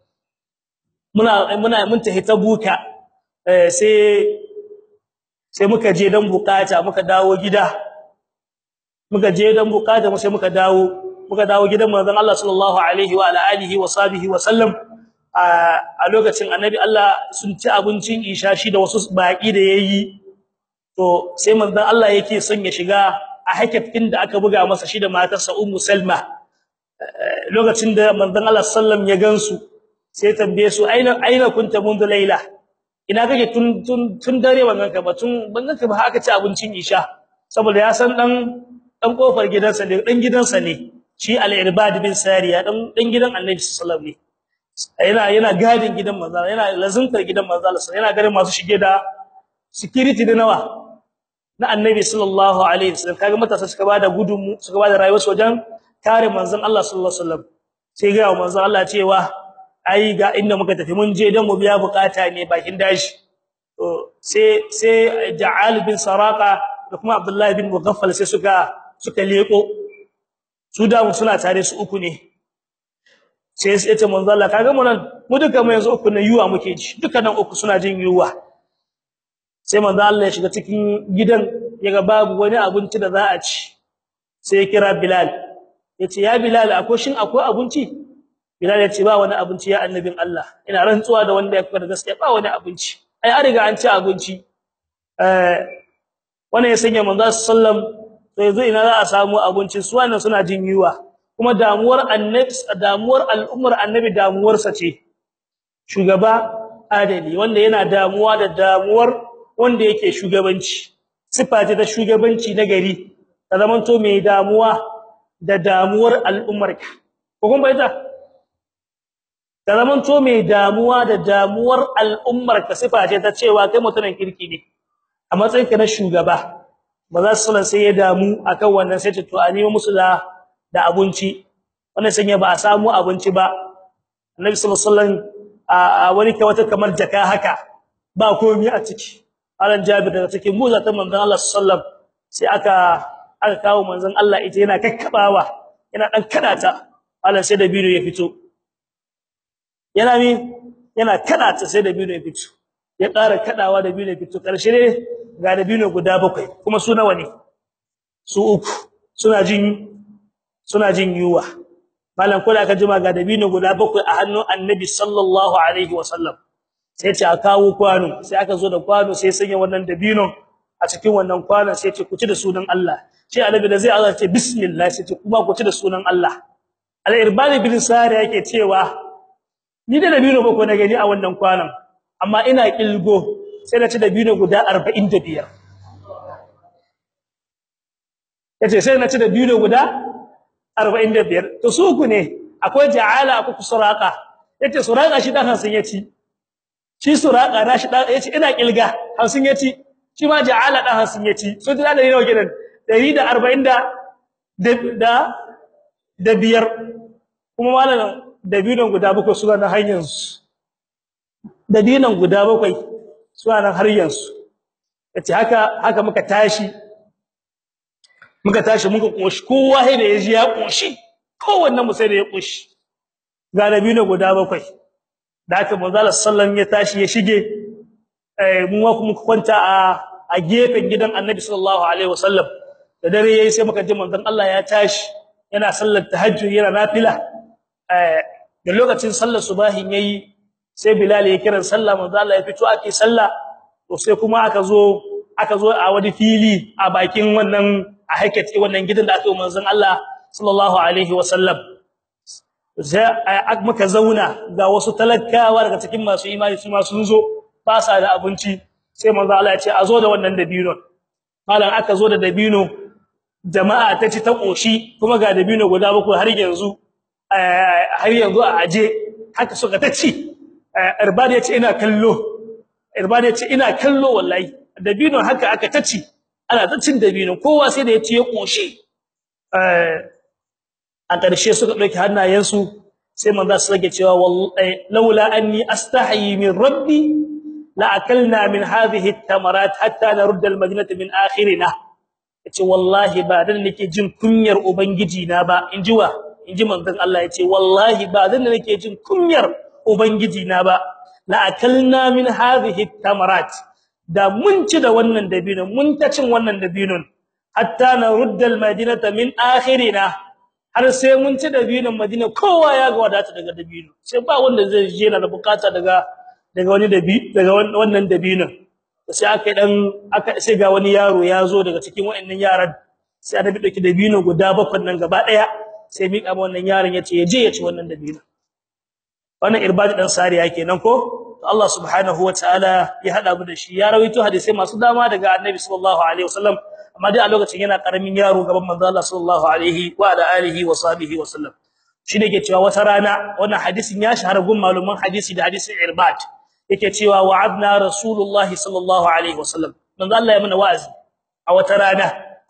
muna muna mun tafi ta buka eh sai sai muka je dan bukata muka dawo gida muka je dan bukata mu sai muka dawo muka dawo gidan manzon Allah sallallahu alaihi wa alihi wa sahbihi wa sallam a lokacin annabi Allah sun ci abincin isha shi da wasu baki da yayi to sai manzon Allah yake son ya shiga a hakafin da aka buga masa shi da matarsa ummu salma lokacin da manzon Allah sallam ya gansu sai tambaye su aina aina kunta mundu laila ina kake tun tun tun dare wannan ka ba tun bannan ka ba aka ci abincin isha saboda ya san dan dan kofar gidansa ne dan gidansa ne shi al-irbad bin sariya dan dan gidan annabi sallallahu alaihi wasallam yana yana gadin gidan manzo yana lazuntar gidan manzo yana garin masu shige da security da nawa na annabi sallallahu alaihi wasallam kaga matasa suka bada gudunmu suka bada rayuwarsu wajen kare manzon Allah sallallahu alaihi wasallam sai ga manzon Allah cewa ai ga inda muka tafi mun je dan mu biya bukata ne bakin dashi to sai sai Ja'al bin Saraqa da kuma Abdullah bin Mughaffal sai suka suka leko su da suna tare su uku ne sai sai ta manzon Allah kaga mu nan mu duka mu yanzu uku ne yuwa muke ji duka nan uku suna jin yuwa sai manzo Allah ya shiga cikin gidan yaga babu wani abinci da za a ci sai ya kira Bilal yace ya Bilal akwai shin akwai abinci Bilal yace ba wani abinci ya annabin Allah ina rantsuwa da wanda ya fara gaskiya ba wani abinci ai an riga an ci abinci eh wannan ya sanya manzo sallam to yanzu ina za a samu abinci su wannan suna jin yuwa kuma damuwar annabi damuwar al'ummar annabi damuwarsa ce shugaba adali wanda yana damuwa da damuwar wanda yake shugabanci sifa ce ta shugabanci na gari ta zamanto mai damuwa da damuwar al'ummarka ko kun bayyana ta zamanto mai damuwa da damuwar al'ummarka sifa ce ta cewa kai mutumin kirki ne a matsayin ka na shugaba ba za su sai ya damu akan wannan sai to a nemo musu da da abinci wannan sanya ba a samu abinci ba annabi sallallahu alaihi wasallam a wani kai wata kamar jaka haka ba komai a ciki alan jabir daga cikin muza ta manzon Allah sallallahu sai aka aka kawo manzon Allah ita yana kakkabawa yana dan kadata alan sai da bido ya fito yana mi yana kadata sai da bido ya fito ya ƙara kadawa da bido ya fito karshe ne ga da bido guda bakwai kuma su nawa ne su uku suna jin suna jin yuwa malam ko da aka jima ga da bido guda bakwai a hannun annabi sallallahu alaihi wasallam sai ce a kawo kwano sai aka zo da kwano sai sanya wannan dabinon a cikin wannan kwanon sai ce ku ci da sunan Allah sai annabi da zai azar ce bismillah sai ce kuma ku ci da sunan Allah al-irbad bin sari yake cewa ni da dabino ba ko na gani a wannan kwanon amma ina kilgo sai na ci dabino guda 45 yace sai na ci dabino guda 45 to su ku ne akwai ja'ala akwai suraka yace suraka shi dan hansin yaci shi suraka nashi dan yace ina kilga 50 yaci shi ma ja'ala dan 50 yaci so da da nawa gidan 140 da da da biyar kuma malalan dabinon guda bakwai suna na hanyar su dabinon guda bakwai suna nan har yanzu yace haka haka muka tashi muka tashi muka koshi kowa sai da yaji ya koshi kowanne mu sai da ya koshi ga dabino guda bakwai da haka manzo Allah sallallahu ya tashi ya shige eh mu kuma kwanta a a gefen gidan Annabi sallallahu alaihi wasallam da dare yayi sai muka ji manzon Allah ya tashi yana sallar tahajjud yana nafila eh da lokacin sallar subahin yayi sai Bilal ya kira sallah manzo Allah ya fito ake sallah to sai kuma aka zo aka zo a wani fili a bakin wannan a haikati wannan gidan da aka yi manzon Allah sallallahu alaihi wasallam sai muka zauna ga wasu talakawa daga cikin masu imani su ma sun zo ba sa da abinci sai manzo Allah ya ce a zo da wannan dabino malam aka zo da dabino jama'a ta ci ta koshi kuma ga dabino guda bakwai har yanzu har yanzu a aje haka suka ta ci irbad ya ce ina kallo irbad ya ce ina kallo wallahi dabino haka aka ta ci ana ta cin dabino kowa sai da ya ci ya koshi a ƙarshe suka dauki hannayensu sai manzo su rage cewa wallahi laula anni astahi min rabbi la akalna min hadhihi at-tamarat hatta narudda al-madinata min akhirina yace wallahi ba dan nake jin kunyar ubangiji na ba inji wa inji manzon Allah yace wallahi ba dan nake jin kunyar ubangiji na ba la akalna min hadhihi at-tamarat da mun ci da wannan dabinon mun ta cin wannan dabinon hatta narudda al-madinata min akhirina har sai mun ci dabinon Madina kowa ya ga wadata daga dabino sai ba wanda zai je na da bukata daga daga wani dabi daga wannan dabinon sai aka dan aka sai ga wani yaro ya zo daga cikin wayannan yaran sai annabi dauki dabino guda bakwai nan gaba daya sai mika ma wannan yaron yace ya je ya ci wannan dabino wannan irbadi dan sariya kenan ko Allah subhanahu wataala ya hada mu da shi ya rawaito hadisi masu dama daga annabi sallallahu alaihi wasallam amma dai a lokacin yana karamin yaro gaban manzo Allah sallallahu alaihi wa ala alihi wa sahbihi wa sallam shine yake cewa wata rana wannan hadisin ya shahara gun maluman hadisi da hadisin irbad yake cewa wa'adna rasulullah sallallahu alaihi wa sallam manzo Allah ya mana wa'azi a wata rana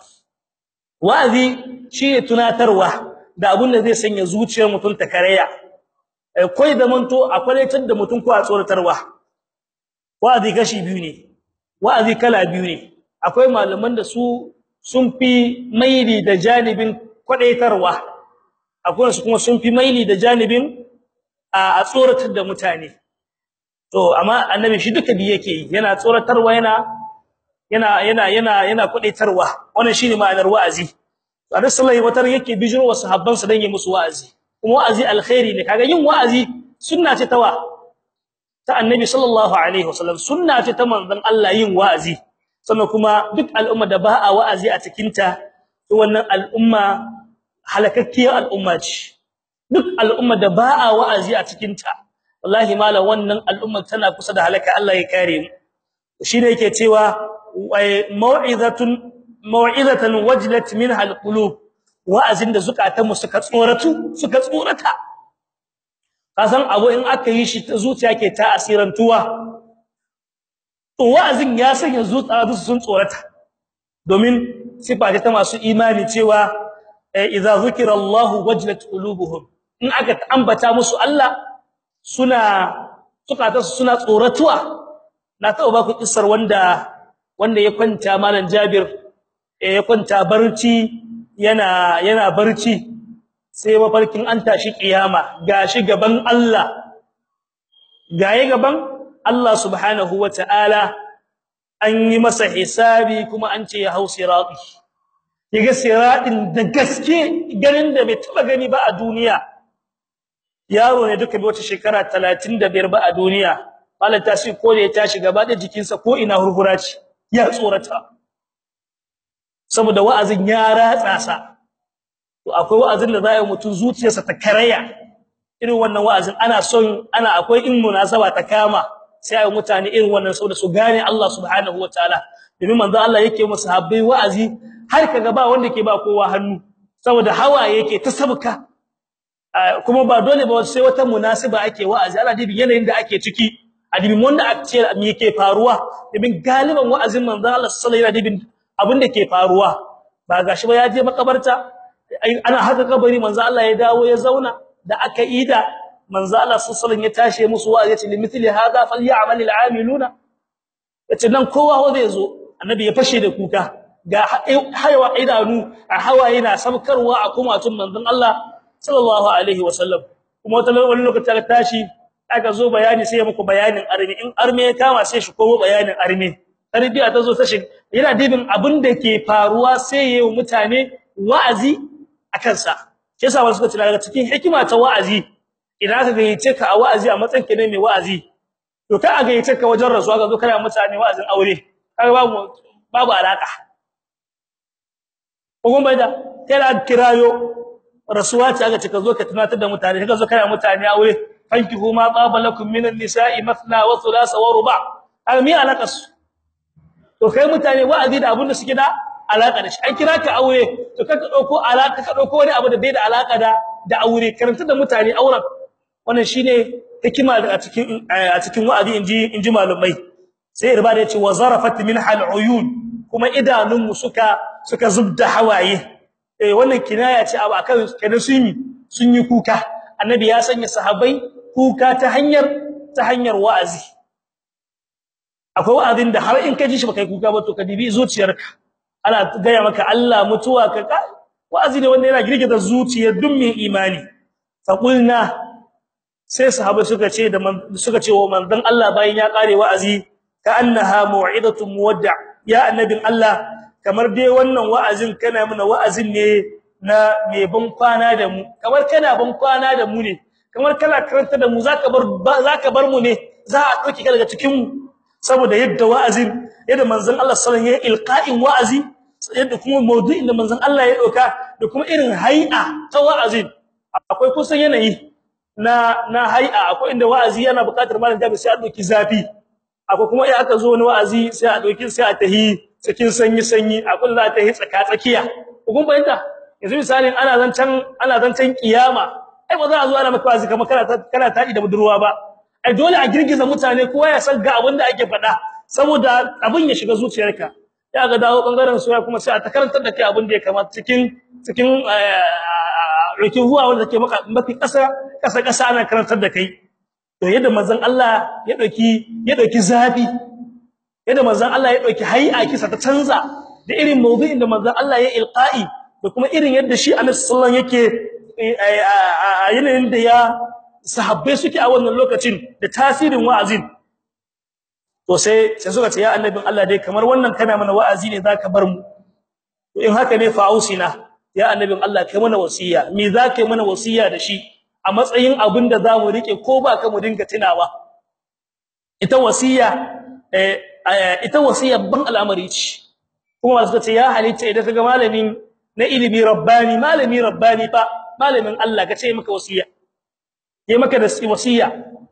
wa'azi shine tunatarwa da abun da zai sanya zuciyar mutum ta karaya koi da manto akwai da mutum ko a tsoratarwa wa'azi kashi biyu ne wa'azi kala biyu ne akwai malaman da su sun fi maili da janibin kwadaitarwa akwai su kuma sun fi maili da janibin a tsoratar da mutane to amma annabi shi duka bi yake yana tsoratarwa yana yana yana yana yana kwadaitarwa wannan shine ma'anar wa'azi Annabi sallallahu alaihi wasallam yake bijiro wa sahabban sa dan yi musu wa'azi kuma wa'azi alkhairi ne kaga yin wa'azi sunna ce tawa ta annabi sallallahu alaihi wasallam sunna ce ta manzon Allah yin wa'azi sannan kuma duk al'umma da ba a wa'azi a cikin ta to wannan al'umma halakakkiyar al'umma ce duk al'umma da ba a wa'azi a cikin ta wallahi mala wannan al'umma tana kusa da halaka Allah ya kare mu shine yake cewa mau'izatun mau'izatan wajlat minha alqulub wa'azin da zukatan mu suka tsoratu suka tsorata kasan abu in aka yi shi zuciya ke ta asirantuwa to wa'azin ya sanya zuciya sun tsorata domin sifa ta masu imani cewa idza zukira Allah wajlat qulubuhum in aka ambata musu Allah suna zukatan suna tsoratuwa na taɓa ba ku kissar wanda wanda ya kwanta malam Jabir ya kwanta barci yana yana barci sai mafarkin an tashi kiyama gashi gaban Allah gaye gaban Allah subhanahu wataala an yi masa hisabi kuma an ce ya hau sirati yaga siratin da gaske ganin da bai taba gani ba a duniya yaro ne duka bai wata shekara 35 ba a duniya malaka shi ko da ya tashi gaba da jikinsa ko ina hurhura ce ya tsorata saboda wa'azin ya ratsa sa to akwai wa'azin da zai mutun zuciyarsa ta karaya irin wannan wa'azin ana son ana akwai in munasaba ta kama sai ayi mutane irin wannan saboda su gane Allah subhanahu wataala domin manzo Allah yake musu habbai wa'azi har kaga ba wanda ke ba kowa hannu saboda hawa yake ta sabka kuma ba dole ba sai wata munasiba ake wa'azi ana dibin yanayin da ake ciki a dibin wanda ake ce me yake faruwa dibin galiban wa'azin manzo Allah sallallahu alaihi wasallam abin da ke faruwa ba gashi ba ya je makabarta ana haka kabari manzo Allah ya dawo ya zauna da aka ida manzo Allah sallallahu ya tashi musu wa'azi ya ce limithli hadha falyamal al'amiluna yace nan kowa zai zo annabi ya fashe da kuka ga hayawa idanu a hawaye na sabkarwa a kumatun manzon Allah sallallahu alaihi wasallam kuma wata wani lokaci ta tashi aka zo bayani sai ya muku bayanin arme in arme ya kama sai shi komo bayanin arme tarbiya ta zo ta shi yana dibin abin da ke faruwa sai yayin mutane wa'azi akan sa shi yasa wasu suka ce daga cikin hikima ta wa'azi idan ka gayyace ka a wa'azi a matsayin ka ne mai wa'azi to kai a gayyace ka wajen rasuwa ga zo kana mutane wa'azin aure kaga babu babu alaka kuma bai da kai da kirayo rasuwa ce aka ce ka zo ka tunatar da mutane ka zo kana mutane aure fankihu ma qaba lakum minan nisa'i mathna wa thulatha wa ruba almi alaqas to kai mutane wa'azi da abin da suke da alaka da shi an kira ka aure to kaka dauko alaka ka dauko wani abu da bai da alaka da da aure karanta da mutane auren wannan shine hikima a cikin a cikin wa'azi inji inji malumai sai irba da yace wa zarafat min hal uyun kuma idanunmu suka suka zubda hawaye eh wannan kinaya ce abu akan kenan sun yi sun yi kuka annabi ya sanya sahabbai kuka ta hanyar ta hanyar wa'azi akwai wa'azin da har in ka ji shi baka yi kuka ba to ka dibi zuciyarka ana gaya maka Allah mutuwa ka wa'azi ne wanda yana girgiza zuciyar duk mai imani faqulna sai sahabbai suka ce da suka ce wa manzon Allah bayan ya kare wa'azi ka annaha mau'izatu muwadda' ya annabin Allah kamar dai wannan wa'azin kana mana wa'azin ne na mai ban kwana da mu kamar kana ban kwana da mu ne kamar kana karanta da mu zaka bar zaka bar mu ne za a dauki ka daga cikin mu saboda yadda wa'azin yadda manzon Allah sallallahu alaihi wasallam ya ilqa'in wa'azi yadda kuma maudu'in da manzon Allah ya dauka da kuma irin hay'a ta wa'azin akwai kusan yanayi na na hay'a akwai inda wa'azi yana buƙatar malam da sai a dauki zafi akwai kuma in aka zo wani wa'azi sai a dauki sai a tahi cikin sanyi sanyi a kullu ta yi tsaka tsakiya kun bayyana yanzu misalin ana zancan ana zancan kiyama ai ba za a zo ana maka wa'azi kamar kana kana tadi da budurwa ba ai dole a girgiza mutane kowa ya san ga abin da ake faɗa saboda abin ya shiga zuciyarka ya ga dawo bangaren soya kuma sai a ta karantar da kai abin da ya kamata cikin cikin rikin huwa wanda take maka mafi kasa kasa kasa ana karantar da kai to yadda manzon Allah ya dauki ya dauki zabi yadda manzon Allah ya dauki hay'a kisa ta canza da irin mawdu'in da manzon Allah ya ilqa'i da kuma irin yadda shi Annabi sallallahu yake a yanayin da ya sahabbai suke a wannan lokacin da tasirin wa'azin to sai sai suka ce ya annabin Allah dai kamar wannan kana mana wa'azi ne zaka bar mu to in haka ne fa'usina ya annabin Allah kai mana wasiya me zaka yi mana wasiya da shi a matsayin abin da zamu rike ko ba ka mu dinga tunawa ita wasiya eh ita wasiya ban al'amari ce kuma suka ce ya halitta idan kaga malamin na ilimi rabbani malami rabbani fa malamin Allah ka ce maka wasiya yayi maka da wasiya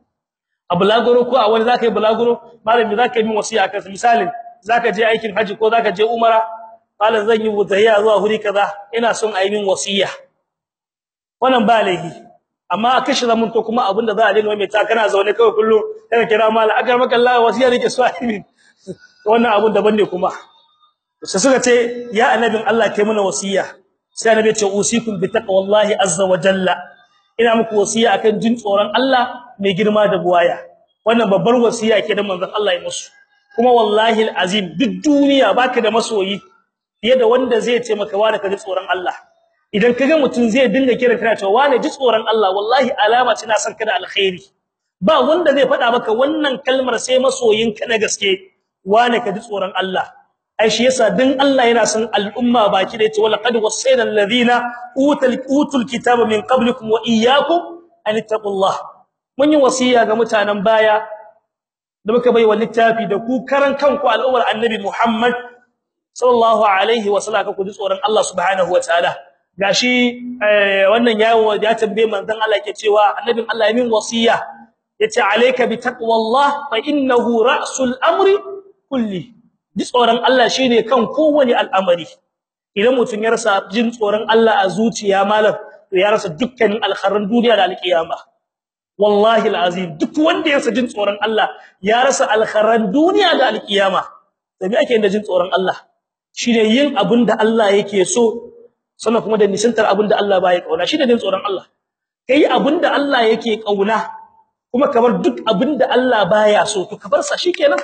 a bulaguro ko a wani zaka yi bulaguro malami zaka yi min wasiya kan misalin zaka je aikin haji ko zaka je umara malam zan yi wuzayya zuwa huri kaza ina son a yi min wasiya wannan ba laifi amma kashi zaman to kuma abinda za a dinga mai ta kana zaune kawai kullu kana kira malam agar maka Allah wasiya nake so a yi min wannan abun daban ne kuma sai suka ce ya annabin Allah kai mana wasiya sai annabi ya ce usikum bi taqwallahi azza wa jalla ina muku wasiya akan jin tsoron Allah mai girma da buwaya wannan babbar wasiya ke da manzon Allah ya musu kuma wallahi alazim duk duniya baka da masoyi fiye da wanda zai ce maka wani ka ji tsoron Allah idan kaga mutun zai dinga kiran kana cewa wani ji tsoron Allah wallahi alama ce na san ka da alkhairi ba wanda zai faɗa maka wannan kalmar sai masoyinka na gaske wani ka ji tsoron Allah ai shi yasa din Allah yana son al'umma baki da yace wala qad wasayna alladhina utul utul kitaba min qablikum wa iyyakum an taqullah mun yi wasiya ga mutanen baya da muka bai wa littafi da ku karan kanku al'ummar annabi Muhammad sallallahu alaihi wa sallam ku ji tsoron Allah subhanahu wa ta'ala gashi wannan yawo ya tambaye manzon Allah yake cewa annabin Allah ya min wasiya yace alayka bi taqwallah fa innahu ra'sul amri kulli ji tsoron Allah shine kan kowane al'amari idan mutun ya rasa jin tsoron Allah a zuciya malam to ya rasa dukkanin alkharin duniya da alkiyama wallahi alazim duk wanda ya rasa jin tsoron Allah ya rasa alkharin duniya da alkiyama to me ake da jin tsoron Allah shine yin abinda Allah yake so sannan kuma da nisantar abinda Allah baya kauna shine jin tsoron Allah kai abinda Allah yake kauna kuma kamar duk abinda Allah baya so to ka bar sa shikenan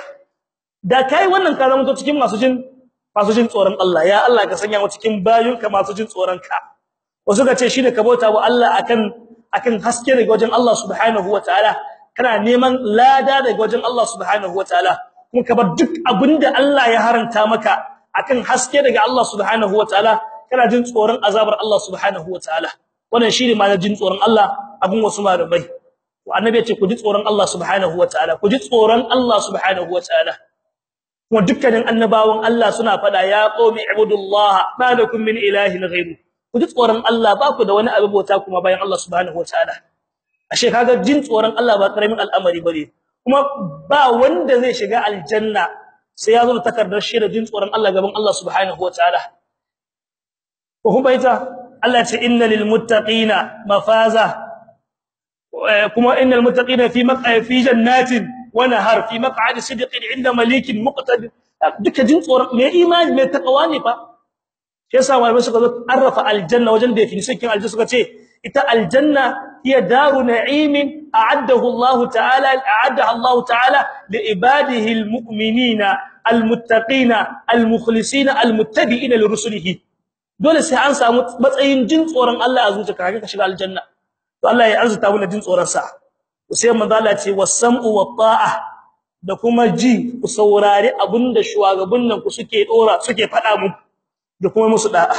da kai wannan ka zama to cikin masu jin masu jin tsoron Allah ya Allah ka sanya mu cikin bayunka masu jin tsoron ka wasu ka ce shine ka bauta wa Allah akan akan haske daga wajen Allah subhanahu wataala kana neman lada daga wajen Allah subhanahu wataala kuma ka bar duk abinda Allah ya haranta maka akan haske daga Allah subhanahu wataala kana jin tsoron azabar Allah subhanahu wataala wannan shine ma jin tsoron Allah abun wasu malamai annabi ya ce ku ji tsoron Allah subhanahu wataala ku ji tsoron Allah subhanahu wataala kuma dukkanin annabawan Allah suna fada ya qaumi ibudullah ma lakum min ilahin ghayru ku ji tsoron Allah ba ku da wani abu bauta kuma bayan Allah subhanahu wataala ashe kaga jin tsoron Allah ba karamin al'amari bane kuma ba wanda zai shiga aljanna sai ya zo da takardar shi da jin tsoron Allah gaban Allah subhanahu wataala ko kuma ita Allah ce innal lil muttaqina mafaza kuma innal muttaqina fi maq'a fi jannatin wa nahar fi maq'adi sidqin 'inda malikin muqtadir duka jin tsoron me imani me takawa ne fa yasa wai suka zo arrafa aljanna wajen definition kin aljanna suka ce ita aljanna hiya daru na'imin a'addahu Allah ta'ala a'addaha Allah ta'ala li ibadihi almu'minina almuttaqina almukhlisina almuttabi'ina li rusulihi dole sai an samu matsayin jin tsoron Allah a zuciyarka ka shiga aljanna to Allah ya arzuta mu jin tsoron sa sai manzo Allah ce was-sam'u wat-ta'a da kuma ji ku saurari abinda shugabannin ku suke dora suke fada muku da kuma musu da'a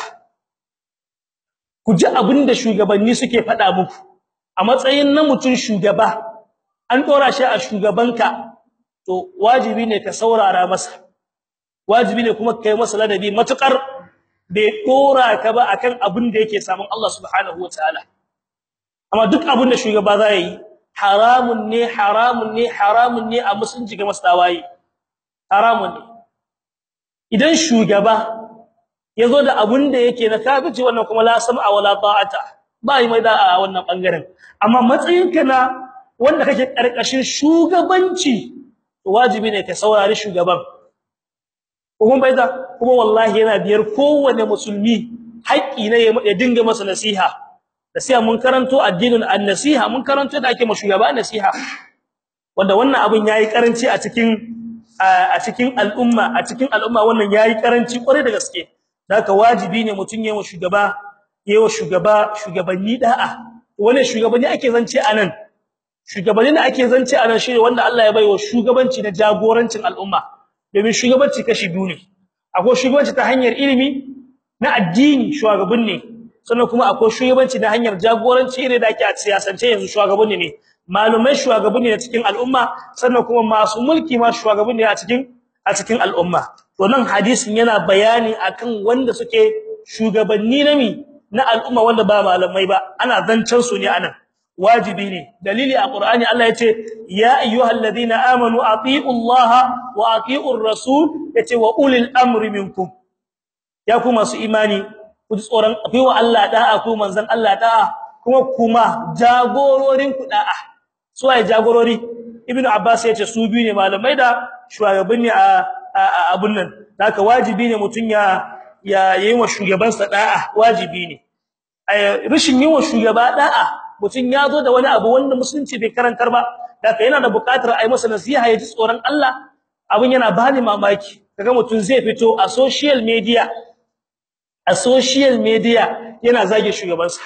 ku ji abinda shugabanni suke fada muku a matsayin na mutun shugaba an dora shi a shugabanka to wajibi ne ka saurara masa wajibi ne kuma kai masa ladabi matukar bai dora ka ba akan abin da yake samun Allah subhanahu wataala amma duk abin da shugaba zai yi haramun ne haramun ne haramun ne a musulunci ga mastawayi haramun ne idan shugaba yazo da abun da yake na kafici wannan kuma la sam'a wala ta'ata ba yi mai da a wannan bangaren amma matsayinka na wanda kake karkashin shugabanci wajibi ne ka saurari shugaban kuma bai da kuma wallahi yana biyar kowanne musulmi haƙi ne ya dinga masa nasiha nasiha mun karanto addinin an-nasiha mun karanto da ake ma shugaba nasiha wanda wannan abun yayi karanci a cikin a cikin al'umma a cikin al'umma wannan yayi karanci kware da gaske haka wajibi ne mutun yayin shugaba yayin shugaba shugabanni da'a wannan shugabanni ake zance anan shugabanni da ake zance anan shine wanda Allah ya baiwa shugabanci na jagorancin al'umma domin shugabanci kashi biyu ne akwai shugabanci ta hanyar ilimi na addini shugaban ne sannan kuma akwai shugabanci na hanyar jagoranci irin da ake a siyasance yanzu shugabanni ne malumai shugabanni ne cikin al'umma sannan kuma masu mulki ma shugabanni a cikin a cikin al'umma to nan hadisin yana bayani akan wanda suke shugabanni na mi na al'umma wanda ba malamai ba ana zancen su ne anan wajibi ne dalili a qur'ani Allah yace ya ayyuhalladhina amanu atiiullaha wa atiiur rasul yace wa ulil amri minkum ya ku masu imani ku ji tsoron akwai wa Allah da'a ku manzon Allah da'a kuma kuma jagororin ku da'a su ai jagorori ibnu abbas yace su biyu ne malamai da shugabanni a abun nan haka wajibi ne mutun ya ya yi wa shugabansa da'a wajibi ne rashin yi wa shugaba da'a mutun ya zo da wani abu wanda musulunci bai karantar ba haka yana da buƙatar ai masa nasiha ya ji tsoron Allah abun yana bani mamaki kaga mutun zai fito a social media a social media yana zage shugabansa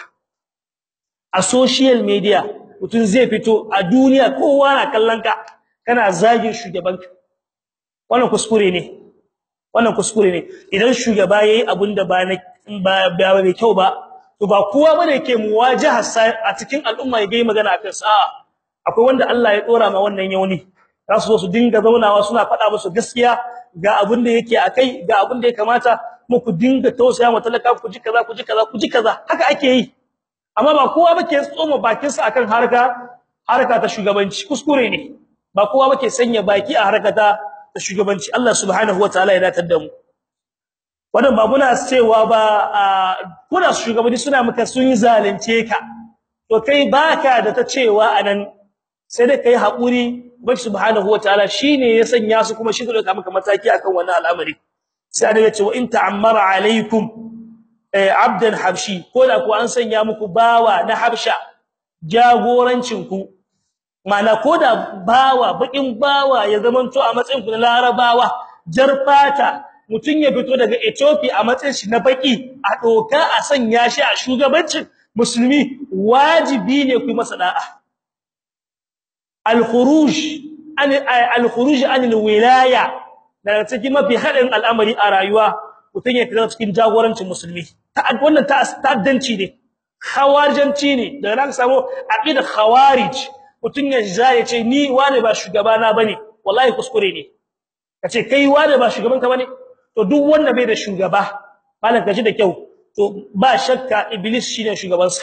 a social media mutun zai fito a duniya kowa na kallon ka kana zage shugabanka wannan kuskure ne wannan kuskure ne idan shugaba yayi abinda ba ba ba mai kyau ba to ba kowa bane yake muwajaha a cikin al'umma ya gai magana akan sa akwai wanda Allah ya dora ma wannan yauni za su zo su dinga zaunawa suna faɗa musu gaskiya ga abin da yake akai ga abin da ya kamata mu ku dinga tausaya wa talaka ku ji kaza ku ji kaza ku ji kaza haka ake yi amma ba kowa bake tsoma bakin sa akan harka harka ta shugabanci kuskure ne ba kowa bake sanya baki a harka ta shugabanci Allah subhanahu wataala ya datar da mu wannan ba muna cewa ba kuna shugabanni suna maka sun zalunce ka to kai baka da ta cewa anan sai dai kai hakuri ubangi subhanahu wataala shine ya sanya su kuma shi zai dauka maka mataki akan wannan al'amari sai da yace wa in ta'ammara alaikum abdan habshi ko da ku an sanya muku bawa na habsha jagorancin ku mana ko da bawa bakin bawa ya zamanto a matsayin ku na larabawa jarfata mutun ya fito daga Ethiopia a matsayin shi na baki a doka a sanya shi a shugabancin musulmi wajibi ne ku masa da'a al-khuruj an al-khuruj an al-wilaya daga cikin mafi hadin al'amari a rayuwa mutun ya fito cikin jagorancin musulmi ta wannan ta'addanci ne khawarijanci ne daga nan samu aqida khawarij mutun ya ya ce ni wane ba shugabana bane wallahi kuskure ne kace kai wane ba shugabanka bane to duk wanda bai da shugaba malan kaji da kyau to ba shakka iblis shine shugabansa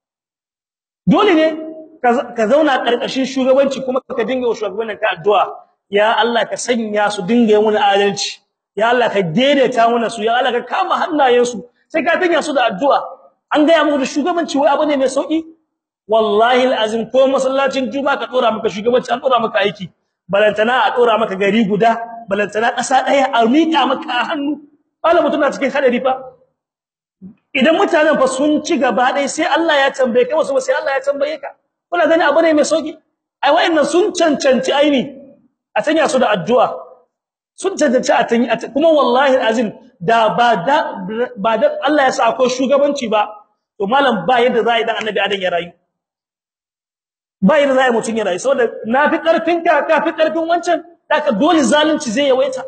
dole ne ka zauna karkashin shugabanci kuma ka dinga wa shugabannin ka addu'a ya Allah ka sanya su dinga yin wani adalci ya Allah ka daidaita mana su ya Allah ka kama hannayen su sai ka tanya su da addu'a an ga ya muku da shugabanci wai abu ne mai sauki wallahi alazim ko masallacin juma'a ka dora maka shugabanci an dora maka aiki balantana a dora maka gari guda balantana kasa daya a mika maka a hannu Allah mutuna cikin hadari fa idan mutanen fa sun ci gaba dai sai Allah ya tambaye kai wasu sai Allah ya tambaye ka kuna gani abu ne mai sauki ai wayannan sun cancanci aini a tanya su da addu'a sun cancanci a tanya kuma wallahi alazim da ba da ba da Allah ya sa akwai shugabanci ba to malam ba yadda za a yi dan annabi adan ya rayu ba yadda za a yi mutun ya rayu saboda nafi karfin ka kafi karfin wancan daka dole zalunci zai yawaita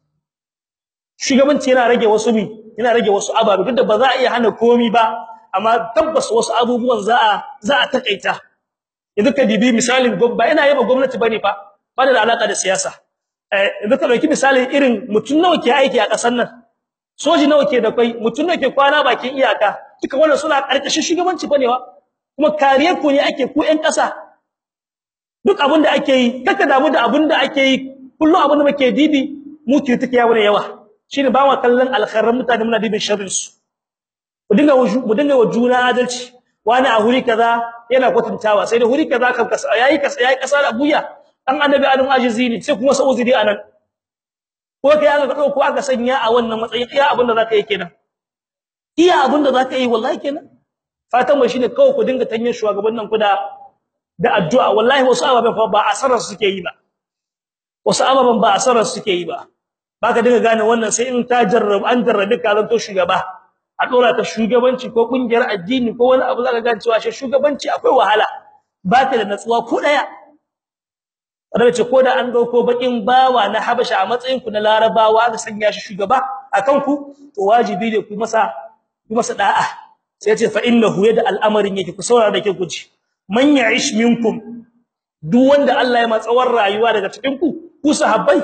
shugabanci yana rage wasu mi yana rage wasu ababe duk da ba za a iya hana komi ba amma tabbas wasu abubuwan za a za a takaita yanzu ka dibi misalin ba ina yaba gwamnati bane fa ba da alaka da siyasa eh yanzu ka dauki misalin irin mutun nawa ke aiki a kasar nan soji nawa ke da kai mutun nawa ke kwana bakin iyaka duka wannan suna karkashin shugabanci bane wa kuma kariyar ku ne ake ku ƴan ƙasa duk abin da ake yi kaka damu da abin da ake yi kullu abin da muke dibi mu ke take yawo ne yawa shine ba mu kallon alkhairan mutane muna dibin sharrin su mu dinga mu dinga wa juna adalci wani a huri kaza yana kwatantawa sai da huri kaza kan kasa yayi kasa yayi kasa da buya dan annabi adam ajizi ne sai kuma sa'uzi dai anan ko kai aka dauko aka sanya a wannan matsayin iya abin da zaka yi kenan iya abin da zaka yi wallahi kenan fatan mu shine kawai ku dinga tanyen shugabannin ku da da addu'a wallahi wasu ababen fa ba asarar suke yi ba wasu ababen ba asarar suke yi ba baka dinga gane wannan sai in ta jarrabu an jarrabe ka zanto shugaba a dora ta shugabanci ko kungiyar addini ko wani abu zaka gane cewa shi shugabanci akwai wahala baka da natsuwa ko daya wanda ce ko da an dauko bakin bawa na habasha a matsayin ku na larabawa aka sanya shi shugaba akan ku to wajibi ne ku masa ku masa da'a sai ce fa innahu yada al'amarin yake ku saurara da ke guji man ya'ish minkum duk wanda Allah ya matsawar rayuwa daga cikin ku ku sahabbai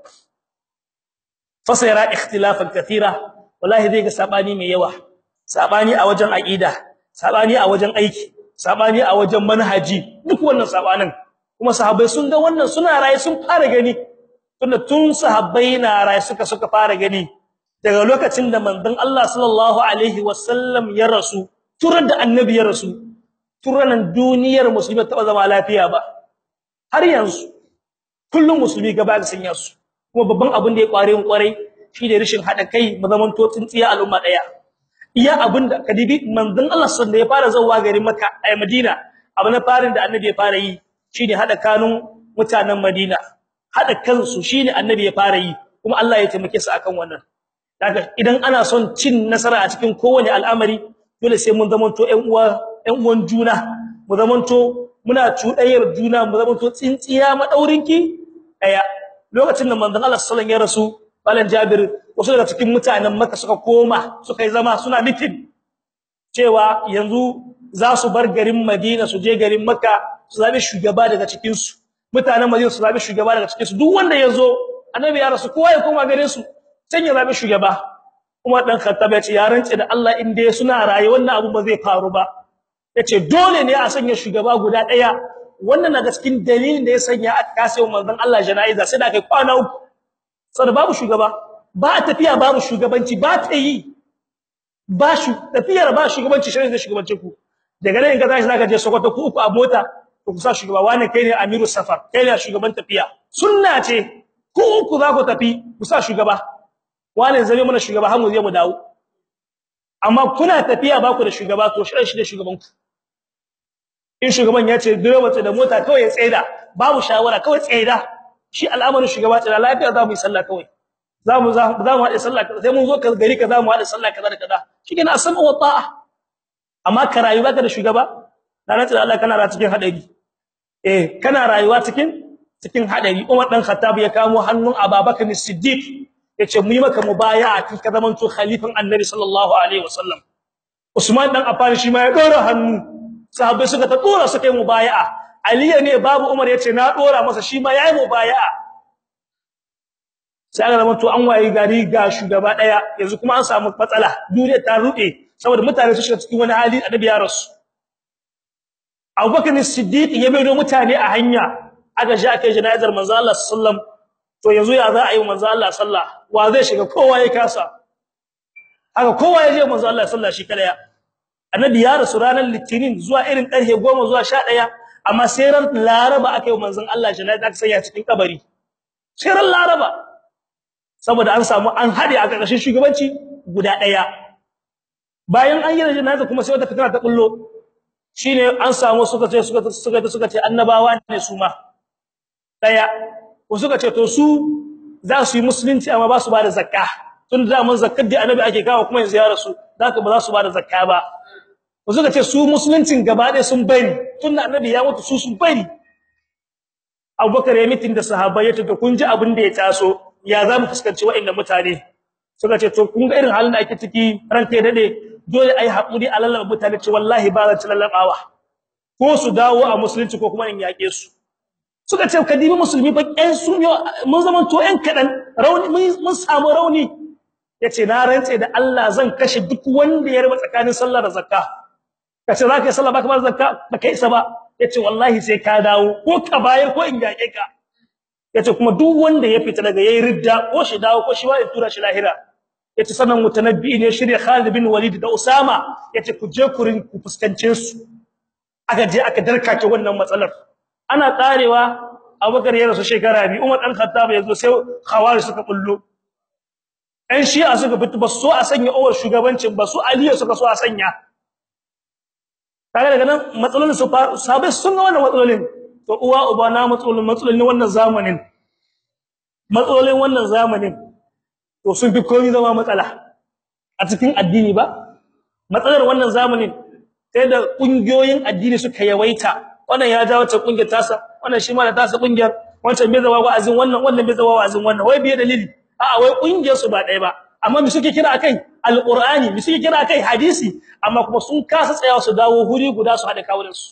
fasayara ikhtilafan kathira wallahi zai ga sabani mai yawa sabani a wajen aqida sabani a wajen aiki sabani a wajen manhaji duk wannan sabanin kuma sahabbai sun ga wannan suna raye sun fara gani tunda tun sahabbai na raye suka suka fara gani daga lokacin da manzon Allah sallallahu alaihi wasallam ya rasu turar da annabi ya rasu turanan duniyar musulmi ta zama lafiya ba har yanzu kullum musulmi gaba ga sanya su kuma babban abin da ya kware mu kwarai shi da rishin hada kai mu zaman to tsintsiya al'umma daya iya abin da kadibi manzon Allah sallallahu alaihi ya fara zawa garin Makka a Madina abu na farin da annabi ya fara yi shine hada kanun mutanen Madina hada kansu shine annabi ya fara yi kuma Allah ya taimake su akan wannan daga idan ana son cin nasara a cikin kowane al'amari dole sai mun zamanto ƴan uwa ƴan uwan juna mu zamanto muna cuɗayar juna mu zamanto tsintsiya madaurinki daya lokacin da manzon Allah sallallahu alaihi wasallam ya rasu balan Jabir wasu daga cikin mutanen Makka suka koma suka yi zama suna meeting cewa yanzu za su bar garin Madina su je garin Makka su zabi shugaba daga cikin su mutanen Madina su zabi shugaba daga cikin su duk wanda yazo annabi ya rasu kowa ya koma garin su sai ya zabi shugaba kuma dan Khattab ya ce ya rance da Allah in dai suna raye wannan abu ba zai faru ba yace dole ne a sanya shugaba guda daya wannan daga cikin dalilin da ya sanya aka kase manzon Allah janaiza sai da kai kwana uku saboda babu shugaba ba tafiya babu shugabanci ba ta yi ba shi tafiyar ba shugabanci shi ne shugabancin ku daga nan in ka tashi zaka je Sokoto ku uku a mota to ku sa shugaba wani kai ne amiru safar kai ne shugaban tafiya sunna ce ku uku za ku tafi ku sa shugaba wani zame mana shugaba har mu je mu dawo amma kuna tafiya ba ku da shugaba to shi shi ne shugaban ku in shugaban ya ce direba da mota kawai ya tsaida babu shawara kawai tsaida shi al'amarin shugaba tsira lafiya za mu yi sallah kawai za mu za mu haɗe sallah sai mun zo ka gari ka za mu haɗe sallah kaza da kaza shikenan asma wa ta'a amma ka rayuwa ka da shugaba dan tsira Allah kana ra cikin hadari eh kana rayuwa cikin cikin hadari Umar dan Khattab ya kamo hannun Abubakar Siddiq yace mu yi maka mubaya'a kin ka zaman to khalifan Annabi sallallahu alaihi wasallam Usman dan Affan shi ma ya dora hannu sahabbai suka ta dora suka yi mubaya'a Ali ne babu Umar yace na dora masa shi ma yayi mubaya'a sai aka zama to an wayi gari ga shugaba daya yanzu kuma an samu matsala duniya ta rude saboda mutane su shiga cikin wani hali annabi ya rasu Abubakar Siddiq ya bai mutane a hanya aka ji aka yi janazar manzo Allah sallallahu to yanzu ya za a yi manzo Allah sallah wa zai shiga kowa ya kasa haka kowa ya je manzo Allah sallah shi kada annabi ya rasu ranar litinin zuwa irin karfe 10 zuwa 11 amma sai ran laraba aka yi manzon Allah janaza aka sanya cikin kabari sai ran laraba saboda an samu an hade a ƙarƙashin shugabanci guda daya bayan an yi janaza kuma sai wata fitina ta kullo shine an samu suka ce suka suka suka ce annabawa ne su ma daya ko suka ce to su za su yi musulunci amma ba su ba da zakka tun da mun zakkar da annabi ake kawo kuma yanzu ya rasu zaka ba za su ba da zakka ba ko suka ce su musuluncin gaba ɗaya sun bari tun da annabi ya mutu su sun bari Abubakar ya mitin da sahabbai ya tafi kun ji abin da ya taso ya za mu fuskanci wa'annan mutane suka ce to kun ga irin halin da ake ciki ranka ya dade dole ai hakuri a lallaba mutane ce wallahi ba zan ci lallabawa ko su dawo a musulunci ko kuma in yake su suka ce kadibi musulmi ba ƴan su mun zaman to ƴan kadan rauni mun samu rauni yace na rantse da Allah zan kashe duk wanda ya raba tsakanin sallah da zakka kace zaka yi sallah baka ba zakka baka isa ba yace wallahi sai ka dawo ko ka bayar ko in yake ka yace kuma duk wanda ya fita daga yayin ridda ko shi dawo ko shi wa ya tura shi lahira yace sanan mutanabbi ne shirya Khalid bin Walid da Usama yace ku je ku rin ku fuskance su aka je aka darkake wannan matsalar ana karewa Abubakar ya rasu shekara biyu Umar dan Khattab yazo sai Khawarij suka bullo ɗan Shi'a suka fito ba so a sanya Umar shugabancin ba su Ali suka so a sanya kaga daga nan matsalolin su sabai sun ga wannan matsalolin to uwa uba na matsalolin matsalolin wannan zamanin matsalolin wannan zamanin to sun fi komai zama matsala a cikin addini ba matsalar wannan zamanin sai da kungiyoyin addini suka yawaita wannan ya jawo ta kungiyar tasa wannan shi ma da tasa kungiyar wancan bai zawa wa'azin wannan wannan bai zawa wa'azin wannan wai biye dalili a'a wai kungiyar su ba ɗaya ba amma mi suke kira akai alqur'ani mi suke kira akai hadisi amma kuma sun kasa tsayawa su dawo huri guda su hada kawunan su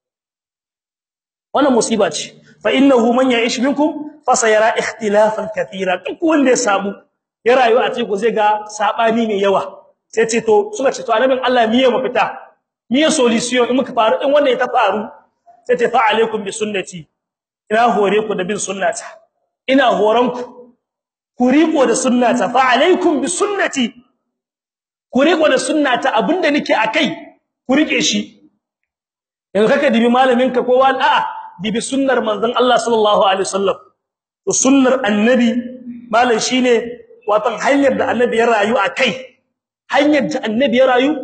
wannan musiba ce fa innahu man ya'ish minkum fa sayara ikhtilafan katira duk wanda ya samu ya rayu a cikin zai ga sabani mai yawa sai ce to suka ce to annabin Allah miye mafita miye solution in muka faru in wanda ya ta faru sai ce fa alaikum bi sunnati ina hore ku da bin sunnata ina horon ku ku riko da sunnata fa alaikum bi sunnati ku riko da sunnata abinda nake akai ku rike shi yanzu kaka dibi malamin ka ko wani a'a dibi sunnar manzon Allah sallallahu alaihi wasallam to sunnar annabi malam shine watan hanyar da annabi ya rayu akai hanyar da annabi ya rayu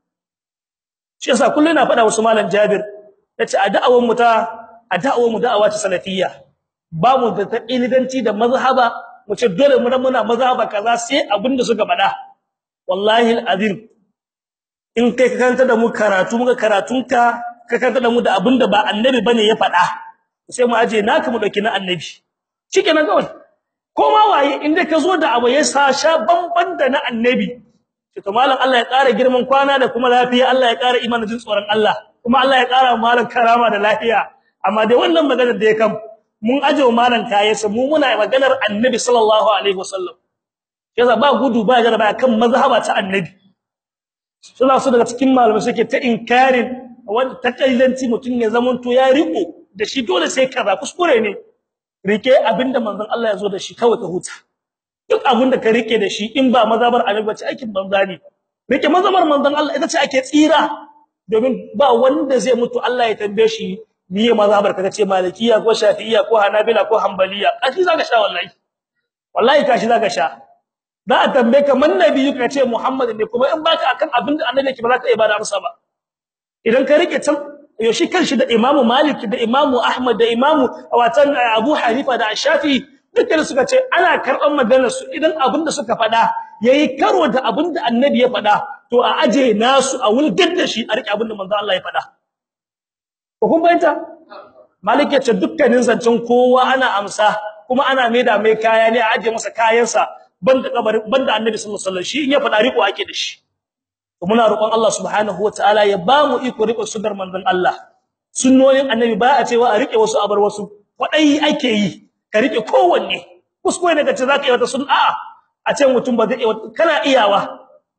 shi yasa kullun ina faɗa wasu malam Jabir yace a da'awar mu ta a da'awar mu da'awa ta salafiyya ba mu da taqilidanci da mazhaba mu ce dole mu muna mazhaba kaza sai abinda suka faɗa wallahi alazim in kai ka kanta da mu karatu muka karatunka ka kanta da mu da abinda ba annabi bane ya faɗa sai mu aje naka mu dauki na annabi shikenan kawai ko ma waye inda ka zo da abu ya sa sha bamban da na annabi to malam Allah ya ƙara girman kwana da kuma lafiya Allah ya ƙara imanin jin tsoron Allah kuma Allah ya ƙara malam karama da lafiya amma dai wannan maganar da ya kam mun aje malam kayansa mu muna maganar annabi sallallahu alaihi wasallam yasa ba gudu ba jaraba kan mazhaba ta annabi suna su daga cikin malamai suke ta inkarin wanda takailanci mutun ya zaman to ya riko da shi dole sai kaza kuskure ne rike abinda manzon Allah ya zo da shi kawai ka huta duk abinda ka rike da shi in ba mazhabar annabi ba ce aikin banza ne rike mazhabar manzon Allah ita ce ake tsira domin ba wanda zai mutu Allah ya tambaye shi niye mazhabar kaga ce malikiya ko shafi'iyya ko hanabila ko hanbaliya kashi zaka sha wallahi wallahi kashi zaka sha za a tambaye ka man nabi ka ce muhammad ne kuma in baka akan abin da annabi yake ba za ka ibada masa ba idan ka rike can yoshi kanshi da imamu malik da imamu ahmad da imamu watan abu hanifa da shafi dukkan suka ce ana karban maganar su idan abin da suka faɗa yayi karo da abin da annabi ya faɗa to a aje nasu a wulgar da shi a rike abin da manzo Allah ya faɗa ko kun bayyana malik ya ce dukkanin zancen kowa ana amsa kuma ana maida mai kaya ne a aje masa kayansa banda kabarin banda annabi sallallahu alaihi wasallam shi in ya faɗa riko ake da shi to muna roƙon Allah subhanahu wataala ya ba mu iko riko sunnar manzon Allah sunnonin annabi ba a cewa a rike wasu abar wasu wadai ake yi ka rike kowanne kuskure daga ce zaka yi wata sunna a a ce mutum ba zai kana iyawa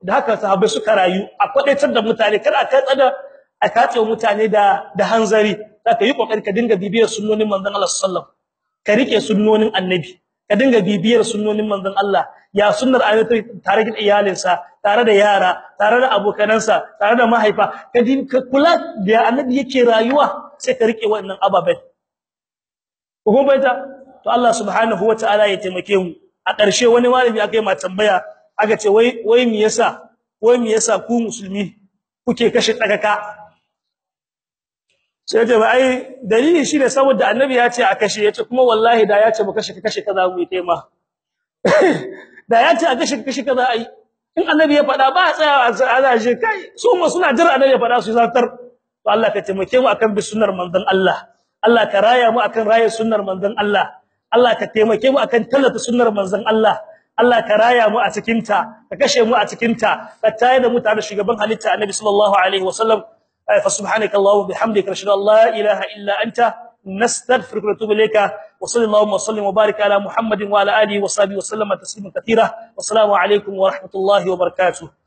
da haka sahabbai suka rayu a kwadaitar da mutane kar a kai tsada a kace mutane da da hanzari zaka yi kokari ka dinga bibiyar sunnonin manzon Allah sallallahu alaihi wasallam ka rike sunnonin annabi ka dinga bibiyar sunnonin manzon Allah ya sunnar ayyuka tare da iyalinsa tare da yara tare da abokanansa tare da mahaifa ka dinga kula da annabi yake rayuwa sai ka rike wannan ababen ko baita to Allah subhanahu wataala ya taimake mu a ƙarshe wani malami aka yi ma tambaya aka ce wai wai me yasa wai me yasa ku musulmi kuke kashe tsakaka sai ta ai dalili shine saboda annabi ya ce a kashe yace kuma wallahi da ya ce mu kashe kashe kaza mu yi tema da ya ce a kashe kashe kaza ai in annabi ya faɗa ba tsaya a zaje kai su mu suna jira annabi ya faɗa su zartar to Allah ka taimake mu akan bi sunnar manzon Allah Allah ka raya mu akan raya sunnar manzon Allah Allah ka taimake mu akan tallata sunnar manzon Allah Allah ka raya mu a cikin ta ka kashe mu a cikin ta ka tayar da mu tare da shugaban halitta annabi sallallahu alaihi wasallam fa subhanaka allahumma bihamdika ashhadu an la ilaha illa anta nastaghfiruka wa natubu ilayka wa sallallahu wa sallim wa barik ala muhammadin wa ala alihi wa sahbihi wa sallama tasliman katira wa assalamu alaikum wa rahmatullahi wa barakatuh